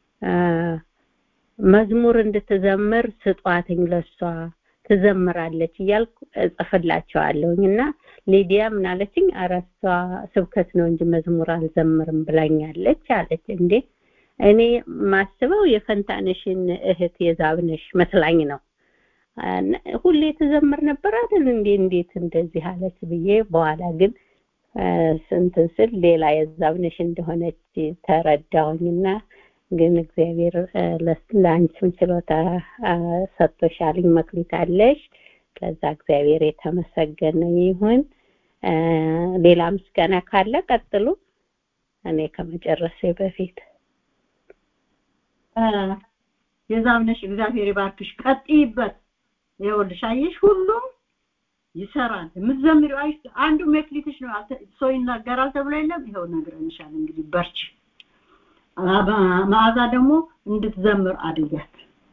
መዝሙር እንድትዘምር ስጧትኝ ለሷ ትዘምራለች እያልኩ እጽፍላቸዋለሁኝ እና ሊዲያ ምን አለችኝ አረሷ ስብከት ነው እንጂ መዝሙር አልዘምርም ብላኛለች አለች እንዴ እኔ ማስበው የፈንታነሽን እህት የዛብነሽ መስላኝ ነው ሁሌ ትዘምር ነበር አይደል እንዴ እንዴት እንደዚህ አለች ብዬ በኋላ ግን ስንትን ስል ሌላ የዛብነሽ እንደሆነች ተረዳሁኝና ግን እግዚአብሔር ለአንቺም ችሎታ ሰጥቶሻልኝ መክሊት አለሽ ለዛ እግዚአብሔር የተመሰገነ ይሁን ሌላ ምስጋና ካለ ቀጥሉ እኔ ከመጨረሴ በፊት የዛብነሽ እግዚአብሔር ይባርክሽ ቀጥይበት ይኸውልሽ አየሽ ሁሉም ይሰራል የምትዘምሪው አይ አንዱ መክሊትሽ ነው አልተ- ሰው ይናገራል ተብሎ የለም ይኸው ነግረንሻል እንግዲህ በርቺ አ- መዓዛ ደግሞ እንድትዘምር አድርጊያት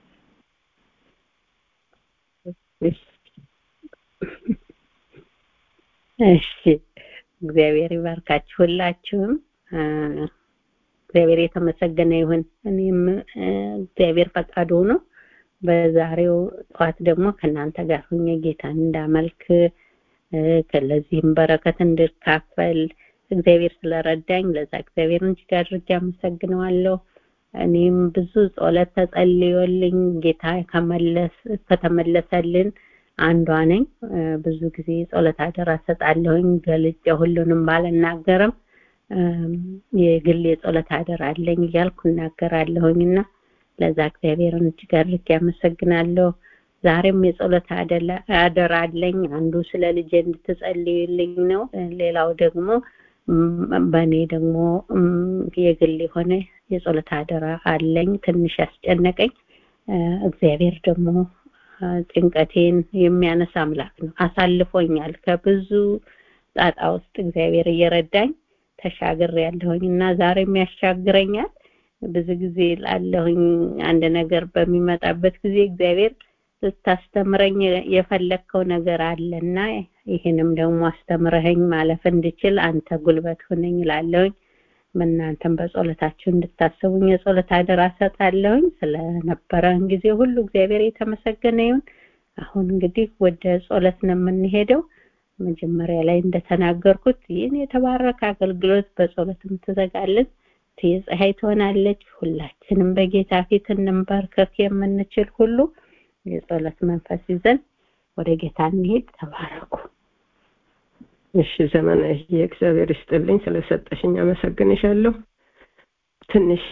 እሺ እግዚአብሔር ይባርካችሁ ሁላችሁም አ፣ እግዚአብሔር የተመሰገነ ይሁን እኔም አ፣ እግዚአብሔር ፈቃዱ ሆኖ በዛሬው ጠዋት ደግሞ ከእናንተ ጋር ሆኜ ጌታን እንዳመልክ አ፣ ከለዚህም በረከት እንድካፈል እግዚአብሔር ስለረዳኝ ለዛ እግዚአብሔርን እጅግ አድርጌ አመሰግነዋለሁ እኔም ብዙ ጸሎት ተጸልዮልኝ ጌታ ከመለስ ከተመለሰልን አንዷ ነኝ እ፣ ብዙ ጊዜ ጸሎት አደራ ሰጣለሁኝ ገልጬ ሁሉንም ባልናገርም እም፣ የግል የጸሎት አደራ አለኝ እያልኩ እናገራለሁኝና ለዛ እግዚአብሔርን እጅግ አድርጌ አመሰግናለሁ ዛሬም የጸሎት አደላ- አደራ አለኝ አንዱ ስለ ልጄ እንድትጸልዩልኝ ነው እ፣ ሌላው ደግሞ እም፣ በእኔ ደግሞ እም፣ የግል የሆነ የጸሎት አደራ አለኝ ትንሽ ያስጨነቀኝ እ፣ እግዚአብሔር ደግሞ እ፣ ጭንቀቴን የሚያነሳ አምላክ ነው አሳልፎኛል ከብዙ ጣጣ ውስጥ እግዚአብሔር እየረዳኝ ተሻግር ያለሁኝ እና ዛሬም ያሻግረኛል ብዙ ጊዜ ላለሁኝ አንድ ነገር በሚመጣበት ጊዜ እግዚአብሔር ልታስተምረኝ የፈለግከው ነገር አለና ይህንም ደግሞ አስተምረኸኝ ማለፍ እንድችል አንተ ጉልበት ሁነኝ ላለሁኝ እናንተም በጸሎታችሁ እንድታስቡኝ የጸሎት አደራ ሰጣለሁኝ ስለነበረን ጊዜ ሁሉ እግዚአብሔር የተመሰገነ ይሁን አሁን እንግዲህ ወደ ጸሎት ነው የምንሄደው መጀመሪያ ላይ እንደተናገርኩት ይህን የተባረከ አገልግሎት በጸሎት የምትዘጋልን ፀሐይ ትሆናለች ሁላችንም በጌታ ፊት እንንበርከክ የምንችል ሁሉ የጸሎት መንፈስ ይዘን ወደ ጌታ እንሄድ ተባረኩ እሺ ዘመነ የእግዚአብሔር ይስጥልኝ ስለሰጠሽኝ አመሰግንሻለሁ ትንሽ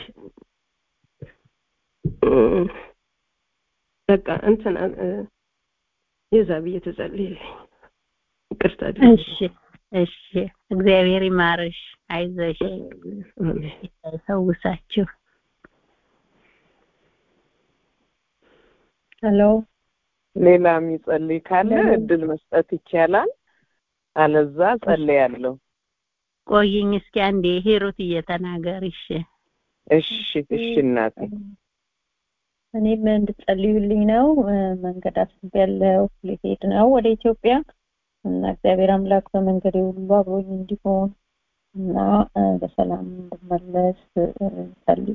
እም፣ በቃ እንትን እ፣ የዛ ብዬ ትጸልይልኝ ይቅርታ አድርጊ። እሺ እሺ እግዚአብሔር ይማርሽ አይዞሽ አሜን ይፈውሳችሁ ሄሎ ሌላ የሚጸልይ ካለ እድል መስጠት ይቻላል አለዛ ጸልያለሁ ቆይኝ እስኪ አንዴ ሂሩት እየተናገር እሺ እሺ እሺ እናቴ እኔም እንድጸልዩልኝ ነው እ፣ መንገድ አስቤያለሁ ሊሄድ ነው ወደ ኢትዮጵያ እና እግዚአብሔር አምላክ በመንገዴ ሁሉ አብሮኝ እንዲሆን እና እ፣ በሰላም እንድመለስ እ፣ ጸልዩ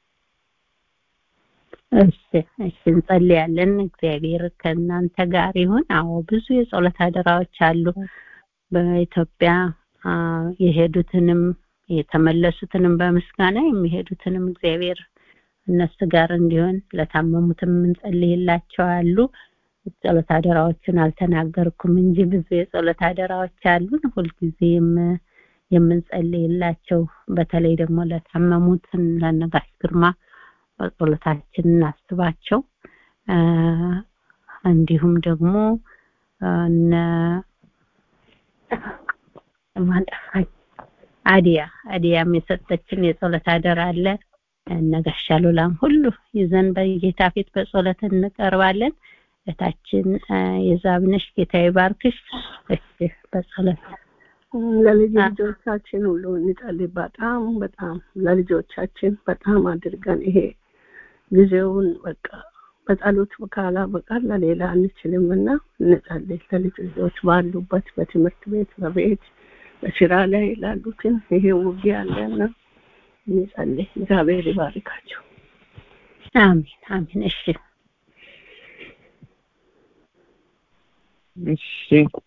እሺ እሺ እንጸልያለን እግዚአብሔር ከእናንተ ጋር ይሁን አዎ ብዙ የጸሎት አደራዎች አሉ በኢትዮጵያ አ፣ የሄዱትንም የተመለሱትንም በምስጋና የሚሄዱትንም እግዚአብሔር እነሱ ጋር እንዲሆን ለታመሙትም እንጸልይላቸው አሉ ጸሎት አደራዎችን አልተናገርኩም እንጂ ብዙ የጸሎት አደራዎች አሉን ሁልጊዜ የም- የምንጸልይላቸው በተለይ ደግሞ ለታመሙት ለነጋሽ ግርማ በጸሎታችን እናስባቸው አ፣ እንዲሁም ደግሞ አ፣ እነ ማን ጠፋኝ አዲያ አዲያም የሰጠችን የጸሎት አደራ አለ እነ ጋሻ ሉላም ሁሉ ይዘን በጌታ ፊት በጸሎት እንቀርባለን እታችን አ፣ የዛብነሽ ጌታ ይባርክሽ እሺ በጸሎት ለልጅ ልጆቻችን ሁሉ እንጸልይ። በጣም በጣም ለልጆቻችን በጣም አድርገን ይሄ ጊዜውን በቃ በጸሎት ካላ በቃል ለሌላ አንችልም እና እንጸልይ። ለልጅ ልጆች ባሉበት በትምህርት ቤት፣ በቤት፣ በስራ ላይ ላሉትን ይሄ ውጊያ አለና እንጸልይ። እግዚአብሔር ይባርካቸው። አሜን አሜን እሺ እሺ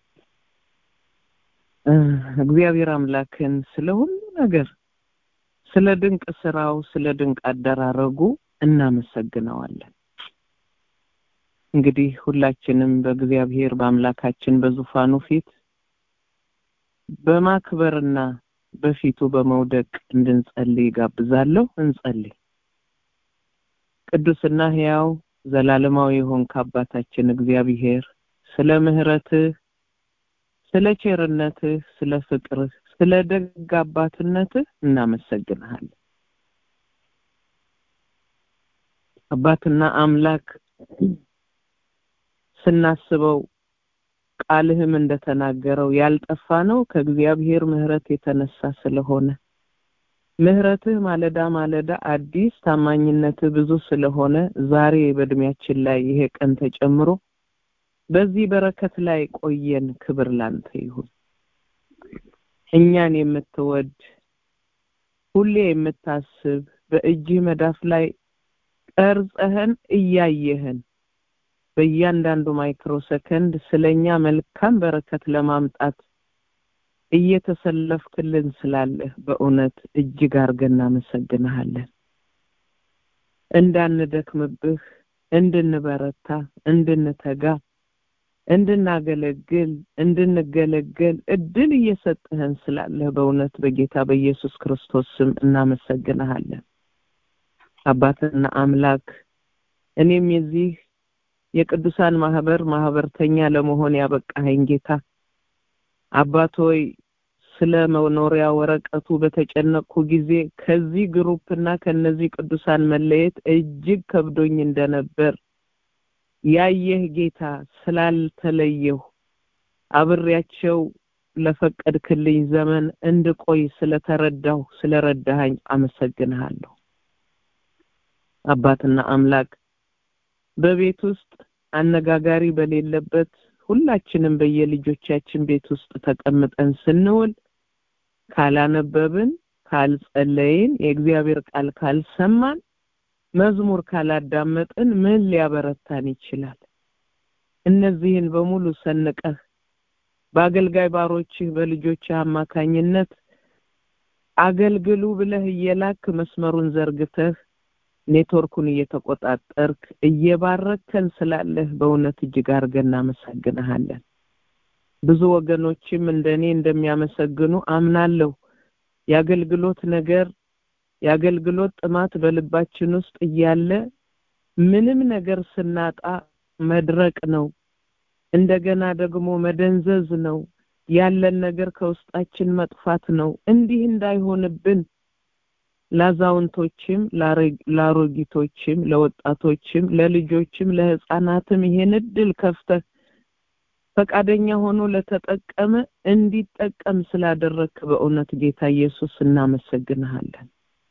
እ፣ እግዚአብሔር አምላክን ስለ ሁሉ ነገር ስለ ድንቅ ስራው ስለ ድንቅ አደራረጉ እናመሰግነዋለን እንግዲህ ሁላችንም በእግዚአብሔር በአምላካችን በዙፋኑ ፊት በማክበርና በፊቱ በመውደቅ እንድንጸልይ ጋብዛለሁ እንጸልይ ቅዱስና ሕያው ዘላለማዊ የሆንክ አባታችን እግዚአብሔር ስለ ምህረትህ ስለ ቸርነትህ ስለ ፍቅርህ ስለ ደግ አባትነትህ እናመሰግንሃለን አባትና አምላክ ስናስበው ቃልህም እንደተናገረው ያልጠፋ ነው ከእግዚአብሔር ምህረት የተነሳ ስለሆነ ምህረትህ ማለዳ ማለዳ አዲስ ታማኝነትህ ብዙ ስለሆነ ዛሬ በእድሜያችን ላይ ይሄ ቀን ተጨምሮ በዚህ በረከት ላይ ቆየን ክብር ላንተ ይሁን እኛን የምትወድ ሁሌ የምታስብ በእጅህ መዳፍ ላይ ቀርጸህን እያየህን በእያንዳንዱ ማይክሮ ሰከንድ ስለኛ መልካም በረከት ለማምጣት እየተሰለፍክልን ስላለህ በእውነት እጅግ አርገን እናመሰግንሃለን እንዳንደክምብህ እንድንበረታ እንድንተጋ እንድናገለግል እንድንገለገል እድል እየሰጠህን ስላለህ በእውነት በጌታ በኢየሱስ ክርስቶስ ስም እናመሰግንሃለን አባትና አምላክ እኔም የዚህ የቅዱሳን ማህበር ማህበርተኛ ለመሆን ያበቃኸኝ ጌታ አባት ሆይ ስለ መኖሪያ ወረቀቱ በተጨነቅኩ ጊዜ ከዚህ ግሩፕና ከነዚህ ቅዱሳን መለየት እጅግ ከብዶኝ እንደነበር ያየህ ጌታ ስላልተለየሁ አብሬያቸው ለፈቀድክልኝ ዘመን እንድቆይ ስለተረዳሁ ስለረዳኸኝ አመሰግንሃለሁ አባትና አምላክ በቤት ውስጥ አነጋጋሪ በሌለበት ሁላችንም በየልጆቻችን ቤት ውስጥ ተቀምጠን ስንውል ካላነበብን ካልጸለይን የእግዚአብሔር ቃል ካልሰማን መዝሙር ካላዳመጥን ምን ሊያበረታን ይችላል እነዚህን በሙሉ ሰንቀህ በአገልጋይ ባሮችህ በልጆችህ አማካኝነት አገልግሉ ብለህ እየላክ መስመሩን ዘርግተህ ኔትወርኩን እየተቆጣጠርክ እየባረከን ስላለህ በእውነት እጅግ አድርገን እናመሰግንሃለን ብዙ ወገኖችም እንደኔ እንደሚያመሰግኑ አምናለሁ የአገልግሎት ነገር የአገልግሎት ጥማት በልባችን ውስጥ እያለ ምንም ነገር ስናጣ መድረቅ ነው እንደገና ደግሞ መደንዘዝ ነው ያለን ነገር ከውስጣችን መጥፋት ነው እንዲህ እንዳይሆንብን ላዛውንቶችም ለአሮጊቶችም ለወጣቶችም ለልጆችም ለህፃናትም ይሄን እድል ከፍተህ ፈቃደኛ ሆኖ ለተጠቀመ እንዲጠቀም ስላደረግክ በእውነት ጌታ ኢየሱስ እናመሰግንሃለን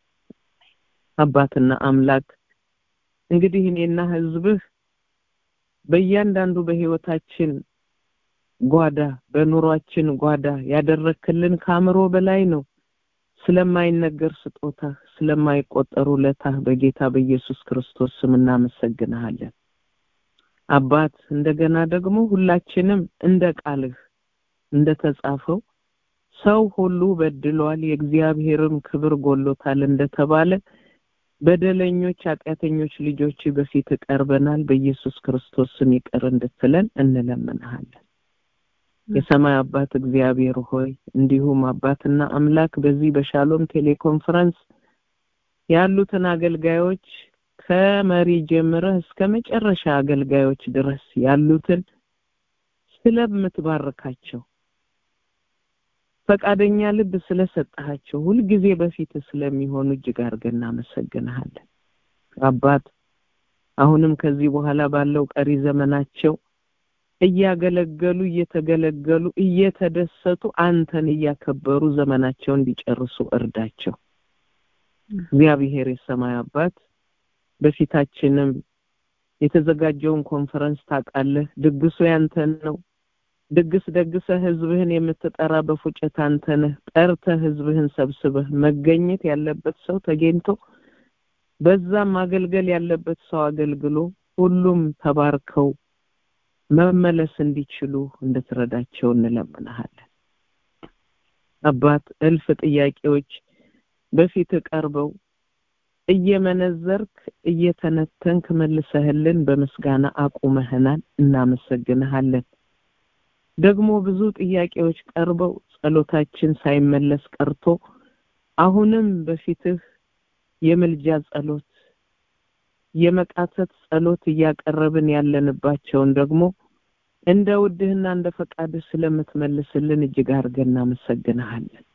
አባትና አምላክ እንግዲህ እኔና ህዝብህ በእያንዳንዱ በህይወታችን ጓዳ በኑሯችን ጓዳ ያደረክልን ከአእምሮ በላይ ነው ስለማይነገር ስጦታ ስለማይቆጠሩ ለታህ በጌታ በኢየሱስ ክርስቶስ ስም እናመሰግንሃለን አባት እንደገና ደግሞ ሁላችንም እንደ ቃልህ እንደተጻፈው ሰው ሁሉ በድሏል የእግዚአብሔርም ክብር ጎሎታል እንደተባለ በደለኞች ኃጢአተኞች ልጆች በፊት ቀርበናል በኢየሱስ ክርስቶስ ስም ይቅር እንድትለን እንለምንሃለን የሰማይ አባት እግዚአብሔር ሆይ እንዲሁም አባትና አምላክ በዚህ በሻሎም ቴሌኮንፈረንስ ያሉትን አገልጋዮች ከመሪ ጀምረህ እስከ መጨረሻ አገልጋዮች ድረስ ያሉትን ስለምትባርካቸው ፈቃደኛ ልብ ስለሰጣቸው ሁልጊዜ በፊት ስለሚሆኑ እጅግ አድርገን እናመሰግንሃለን አባት አሁንም ከዚህ በኋላ ባለው ቀሪ ዘመናቸው እያገለገሉ እየተገለገሉ እየተደሰቱ አንተን እያከበሩ ዘመናቸው እንዲጨርሱ እርዳቸው እግዚአብሔር የሰማይ አባት በፊታችንም የተዘጋጀውን ኮንፈረንስ ታውቃለህ ድግሱ ያንተን ነው ድግስ ደግሰህ ህዝብህን የምትጠራ በፉጨት አንተ ነህ ጠርተህ ህዝብህን ሰብስበህ መገኘት ያለበት ሰው ተገኝቶ በዛም ማገልገል ያለበት ሰው አገልግሎ ሁሉም ተባርከው መመለስ እንዲችሉ እንድትረዳቸው እንለምንሃለን አባት እልፍ ጥያቄዎች በፊት ቀርበው እየመነዘርክ እየተነተንክ መልሰህልን በምስጋና አቁመህናል እናመሰግንሃለን ደግሞ ብዙ ጥያቄዎች ቀርበው ጸሎታችን ሳይመለስ ቀርቶ አሁንም በፊትህ የምልጃ ጸሎት የመቃተት ጸሎት እያቀረብን ያለንባቸውን ደግሞ እንደ ውድህና እንደ ፈቃድህ ስለምትመልስልን እጅግ አድርገን እናመሰግንሃለን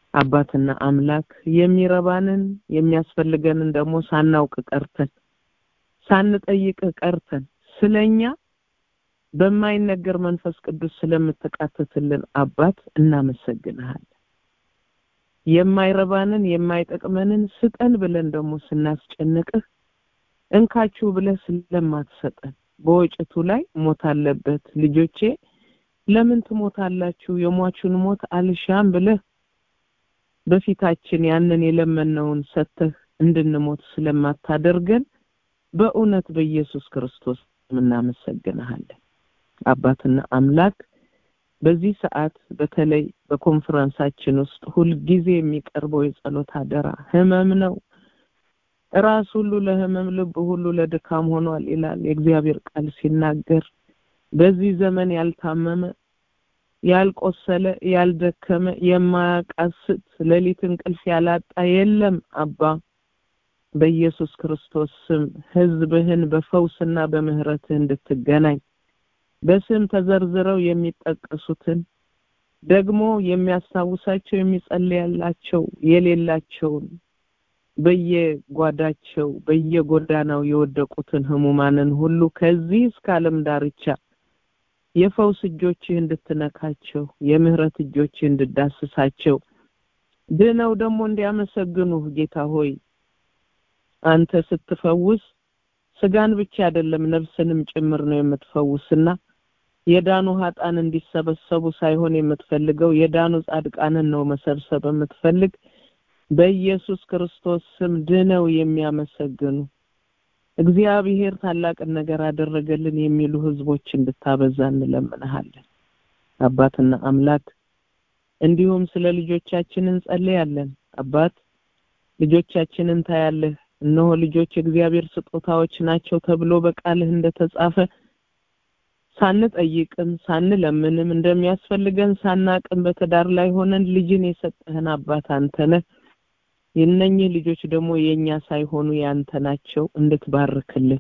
አባትና አምላክ የሚረባንን የሚያስፈልገንን ደግሞ ሳናውቅ ቀርተን ሳንጠይቅህ ቀርተን ስለኛ በማይነገር መንፈስ ቅዱስ ስለምትቃተትልን አባት እናመሰግንሃለን። የማይረባንን የማይጠቅመንን ስጠን ብለን ደግሞ ስናስጨንቅህ እንካችሁ ብለህ ስለማትሰጠን በወጭቱ ላይ ሞት አለበት ልጆቼ ለምን ትሞታላችሁ የሟቹን ሞት አልሻም ብለህ በፊታችን ያንን የለመነውን ሰጥተህ እንድንሞት ስለማታደርገን በእውነት በኢየሱስ ክርስቶስ እናመሰግንሃለን። አባትና አምላክ በዚህ ሰዓት በተለይ በኮንፈረንሳችን ውስጥ ሁልጊዜ የሚቀርበው የጸሎት አደራ ህመም ነው። ራስ ሁሉ ለህመም ልብ ሁሉ ለድካም ሆኗል ይላል የእግዚአብሔር ቃል ሲናገር በዚህ ዘመን ያልታመመ ያልቆሰለ ያልደከመ የማያቃስት ሌሊት እንቅልፍ ያላጣ የለም አባ በኢየሱስ ክርስቶስ ስም ህዝብህን በፈውስና በምህረትህ እንድትገናኝ በስም ተዘርዝረው የሚጠቀሱትን ደግሞ የሚያስታውሳቸው የሚጸልያላቸው የሌላቸውን በየጓዳቸው በየጎዳናው የወደቁትን ህሙማንን ሁሉ ከዚህ እስከ ዓለም ዳርቻ የፈውስ እጆችህ እንድትነካቸው የምህረት እጆችህ እንድዳስሳቸው ድነው ደግሞ እንዲያመሰግኑ ጌታ ሆይ አንተ ስትፈውስ ስጋን ብቻ አይደለም ነፍስንም ጭምር ነው የምትፈውስና የዳኑ ሀጣን እንዲሰበሰቡ ሳይሆን የምትፈልገው የዳኑ ጻድቃንን ነው መሰብሰብ የምትፈልግ በኢየሱስ ክርስቶስ ስም ድነው የሚያመሰግኑ እግዚአብሔር ታላቅን ነገር አደረገልን የሚሉ ህዝቦች እንድታበዛ እንለምንሃለን አባትና አምላክ እንዲሁም ስለ ልጆቻችን እንጸልያለን አባት ልጆቻችንን ታያለህ እነሆ ልጆች የእግዚአብሔር ስጦታዎች ናቸው ተብሎ በቃልህ እንደተጻፈ ሳንጠይቅም ሳንለምንም እንደሚያስፈልገን ሳናቅም በትዳር ላይ ሆነን ልጅን የሰጠህን አባት አንተ ነህ የነኚህ ልጆች ደግሞ የኛ ሳይሆኑ ያንተ ናቸው እንድትባርክልን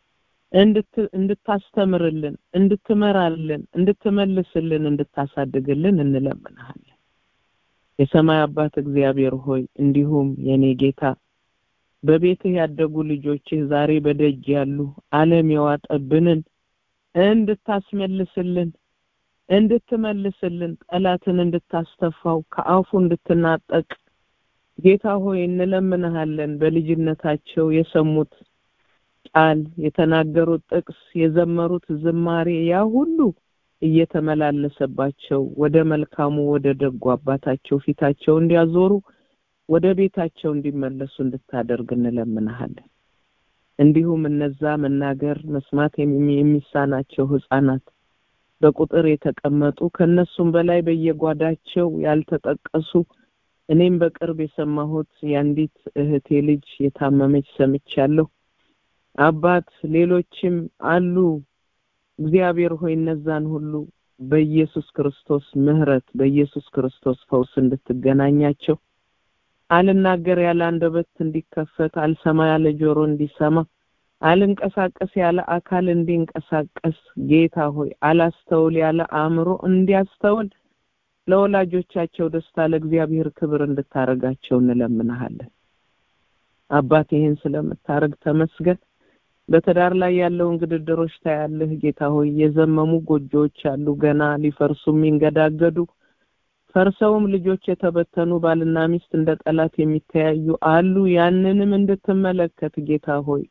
እንድታስተምርልን እንድትመራልን እንድትመልስልን እንድታሳድግልን እንለምንሃለን የሰማይ አባት እግዚአብሔር ሆይ እንዲሁም የኔ ጌታ በቤትህ ያደጉ ልጆችህ ዛሬ በደጅ ያሉ ዓለም የዋጠብንን እንድታስመልስልን እንድትመልስልን ጠላትን እንድታስተፋው ከአፉ እንድትናጠቅ ጌታ ሆይ እንለምንሃለን በልጅነታቸው የሰሙት ቃል የተናገሩት ጥቅስ የዘመሩት ዝማሬ ያ ሁሉ እየተመላለሰባቸው ወደ መልካሙ ወደ ደጉ አባታቸው ፊታቸው እንዲያዞሩ ወደ ቤታቸው እንዲመለሱ እንድታደርግ እንለምንሃለን እንዲሁም እነዛ መናገር መስማት የሚሳናቸው ህፃናት በቁጥር የተቀመጡ ከነሱም በላይ በየጓዳቸው ያልተጠቀሱ እኔም በቅርብ የሰማሁት የአንዲት እህቴ ልጅ የታመመች ሰምቻለሁ አባት ሌሎችም አሉ እግዚአብሔር ሆይ እነዛን ሁሉ በኢየሱስ ክርስቶስ ምህረት በኢየሱስ ክርስቶስ ፈውስ እንድትገናኛቸው አልናገር ያለ አንደበት እንዲከፈት አልሰማ ያለ ጆሮ እንዲሰማ አልንቀሳቀስ ያለ አካል እንዲንቀሳቀስ ጌታ ሆይ አላስተውል ያለ አእምሮ እንዲያስተውል ለወላጆቻቸው ደስታ ለእግዚአብሔር ክብር እንድታረጋቸው እንለምንሃለን አባት ይህን ስለምታረግ ተመስገን በትዳር ላይ ያለውን ግድድሮች ታያለህ ጌታ ሆይ የዘመሙ ጎጆዎች አሉ ገና ሊፈርሱ የሚንገዳገዱ ፈርሰውም ልጆች የተበተኑ ባልና ሚስት እንደ ጠላት የሚተያዩ አሉ ያንንም እንድትመለከት ጌታ ሆይ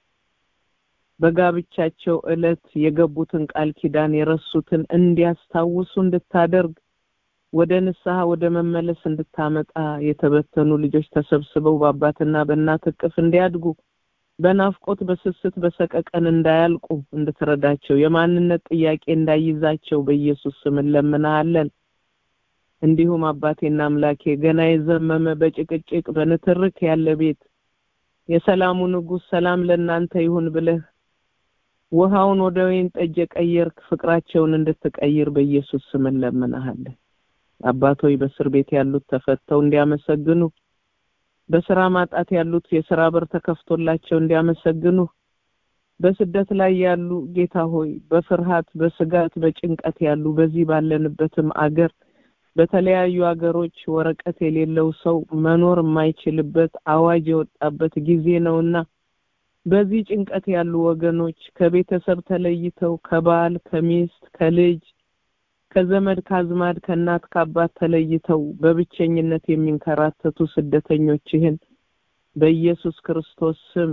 በጋብቻቸው እለት የገቡትን ቃል ኪዳን የረሱትን እንዲያስታውሱ እንድታደርግ ወደ ንስሐ ወደ መመለስ እንድታመጣ የተበተኑ ልጆች ተሰብስበው በአባትና በእናት እቅፍ እንዲያድጉ በናፍቆት በስስት በሰቀቀን እንዳያልቁ እንድትረዳቸው የማንነት ጥያቄ እንዳይዛቸው በኢየሱስ ስም እንለምናለን እንዲሁም አባቴና አምላኬ ገና የዘመመ በጭቅጭቅ በንትርክ ያለ ቤት የሰላሙ ንጉስ ሰላም ለእናንተ ይሁን ብለህ ውሃውን ወደ ወይን ጠጅ የቀየርክ ፍቅራቸውን እንድትቀይር በኢየሱስ ስም እንለምናሃለን አባቶይ በእስር ቤት ያሉት ተፈተው እንዲያመሰግኑ በስራ ማጣት ያሉት የስራ በር ተከፍቶላቸው እንዲያመሰግኑ በስደት ላይ ያሉ ጌታ ሆይ በፍርሃት በስጋት በጭንቀት ያሉ በዚህ ባለንበትም አገር በተለያዩ አገሮች ወረቀት የሌለው ሰው መኖር የማይችልበት አዋጅ የወጣበት ጊዜ ነውና በዚህ ጭንቀት ያሉ ወገኖች ከቤተሰብ ተለይተው ከባል ከሚስት ከልጅ ከዘመድ ከአዝማድ ከእናት ከአባት ተለይተው በብቸኝነት የሚንከራተቱ ስደተኞችህን በኢየሱስ ክርስቶስ ስም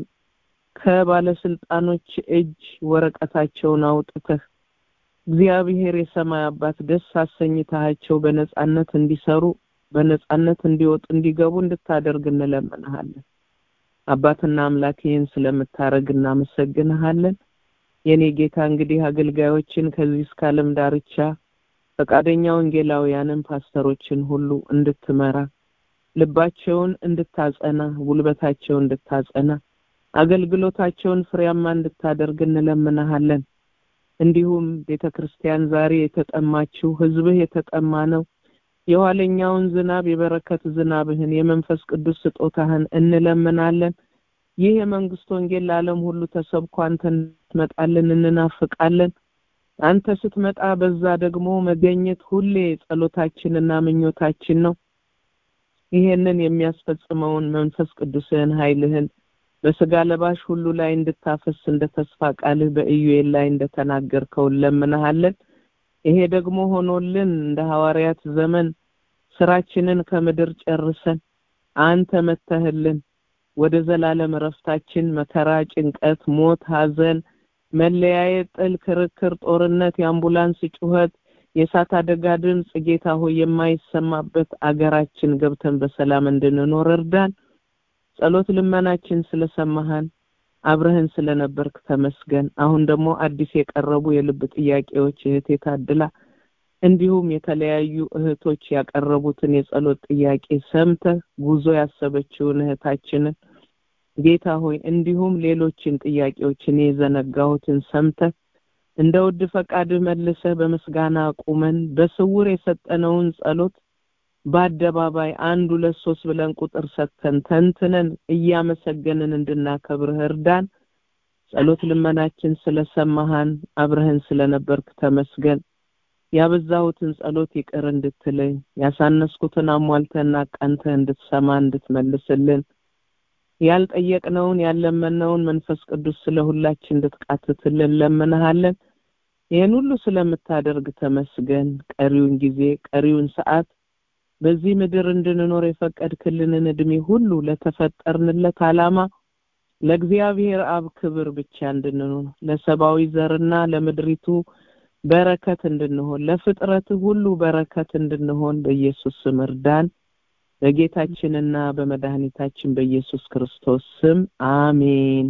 ከባለስልጣኖች እጅ ወረቀታቸውን አውጥተህ እግዚአብሔር የሰማይ አባት ደስ አሰኝታቸው በነጻነት እንዲሰሩ በነጻነት እንዲወጡ እንዲገቡ እንድታደርግ እንለምንሃለን። አባትና አምላክ ይህን ስለምታረግ እናመሰግንሃለን። የኔ ጌታ እንግዲህ አገልጋዮችን ከዚህ እስከ ዓለም ዳርቻ ፈቃደኛ ወንጌላውያንን ፓስተሮችን ሁሉ እንድትመራ ልባቸውን እንድታጸና ጉልበታቸውን እንድታጸና አገልግሎታቸውን ፍሬያማ እንድታደርግ እንለምንሃለን። እንዲሁም ቤተ ክርስቲያን ዛሬ የተጠማችው ህዝብህ የተጠማ ነው። የኋለኛውን ዝናብ የበረከት ዝናብህን የመንፈስ ቅዱስ ስጦታህን እንለምናለን። ይህ የመንግስት ወንጌል ለዓለም ሁሉ ተሰብኮ አንተ እንድትመጣልን እንናፍቃለን። አንተ ስትመጣ በዛ ደግሞ መገኘት ሁሌ ጸሎታችንና ምኞታችን ነው። ይሄንን የሚያስፈጽመውን መንፈስ ቅዱስህን ኃይልህን በስጋ ለባሽ ሁሉ ላይ እንድታፈስ እንደ ተስፋ ቃልህ በኢዩኤል ላይ እንደተናገርከው እንለምንሃለን። ይሄ ደግሞ ሆኖልን እንደ ሐዋርያት ዘመን ስራችንን ከምድር ጨርሰን አንተ መተህልን ወደ ዘላለም እረፍታችን መከራ፣ ጭንቀት፣ ሞት፣ ሐዘን፣ መለያየት፣ ጥል፣ ክርክር፣ ጦርነት፣ የአምቡላንስ ጩኸት፣ የእሳት አደጋ ድምፅ ጌታ ሆይ የማይሰማበት አገራችን ገብተን በሰላም እንድንኖር እርዳን። ጸሎት ልመናችን ስለሰማሃን አብረህን ስለነበርክ ተመስገን። አሁን ደግሞ አዲስ የቀረቡ የልብ ጥያቄዎች እህቴ ታድላ እንዲሁም የተለያዩ እህቶች ያቀረቡትን የጸሎት ጥያቄ ሰምተህ ጉዞ ያሰበችውን እህታችንን ጌታ ሆይ እንዲሁም ሌሎችን ጥያቄዎችን የዘነጋሁትን ሰምተህ እንደ ውድ ፈቃድህ መልሰህ በምስጋና ቁመን በስውር የሰጠነውን ጸሎት በአደባባይ አንድ ሁለት ሶስት ብለን ቁጥር ሰጥተን ተንትነን እያመሰገንን እንድናከብርህ እርዳን። ጸሎት ልመናችን ስለሰማሃን አብረህን ስለነበርክ ተመስገን። ያበዛሁትን ጸሎት ይቅር እንድትለኝ ያሳነስኩትን አሟልተህና አቃንተህ እንድትሰማ እንድትመልስልን ያልጠየቅነውን ያለመነውን መንፈስ ቅዱስ ስለ ሁላችን እንድትቃትትልን ለምንሃለን። ይህን ሁሉ ስለምታደርግ ተመስገን። ቀሪውን ጊዜ ቀሪውን ሰዓት በዚህ ምድር እንድንኖር የፈቀድክልንን እድሜ ሁሉ ለተፈጠርንለት ዓላማ ለእግዚአብሔር አብ ክብር ብቻ እንድንሆን ለሰብአዊ ዘርና ለምድሪቱ በረከት እንድንሆን ለፍጥረት ሁሉ በረከት እንድንሆን በኢየሱስ ስም እርዳን። በጌታችንና በመድኃኒታችን በኢየሱስ ክርስቶስ ስም አሜን።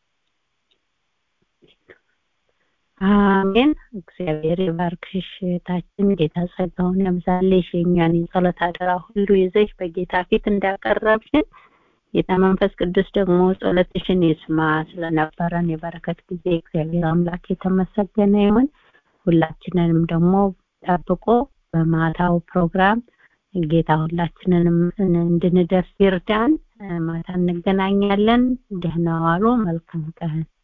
አሜን። እግዚአብሔር ይባርክሽ እህታችን። ጌታ ጸጋውን ያብዛልሽ። የእኛን የጸሎት አደራ ሁሉ ይዘሽ በጌታ ፊት እንዳቀረብሽን ጌታ መንፈስ ቅዱስ ደግሞ ጸሎትሽን ይስማ። ስለነበረን የበረከት ጊዜ እግዚአብሔር አምላክ የተመሰገነ ይሁን። ሁላችንንም ደግሞ ጠብቆ በማታው ፕሮግራም ጌታ ሁላችንንም እንድንደርስ ይርዳን። ማታ እንገናኛለን። ደህና ዋሉ። መልካም ቀን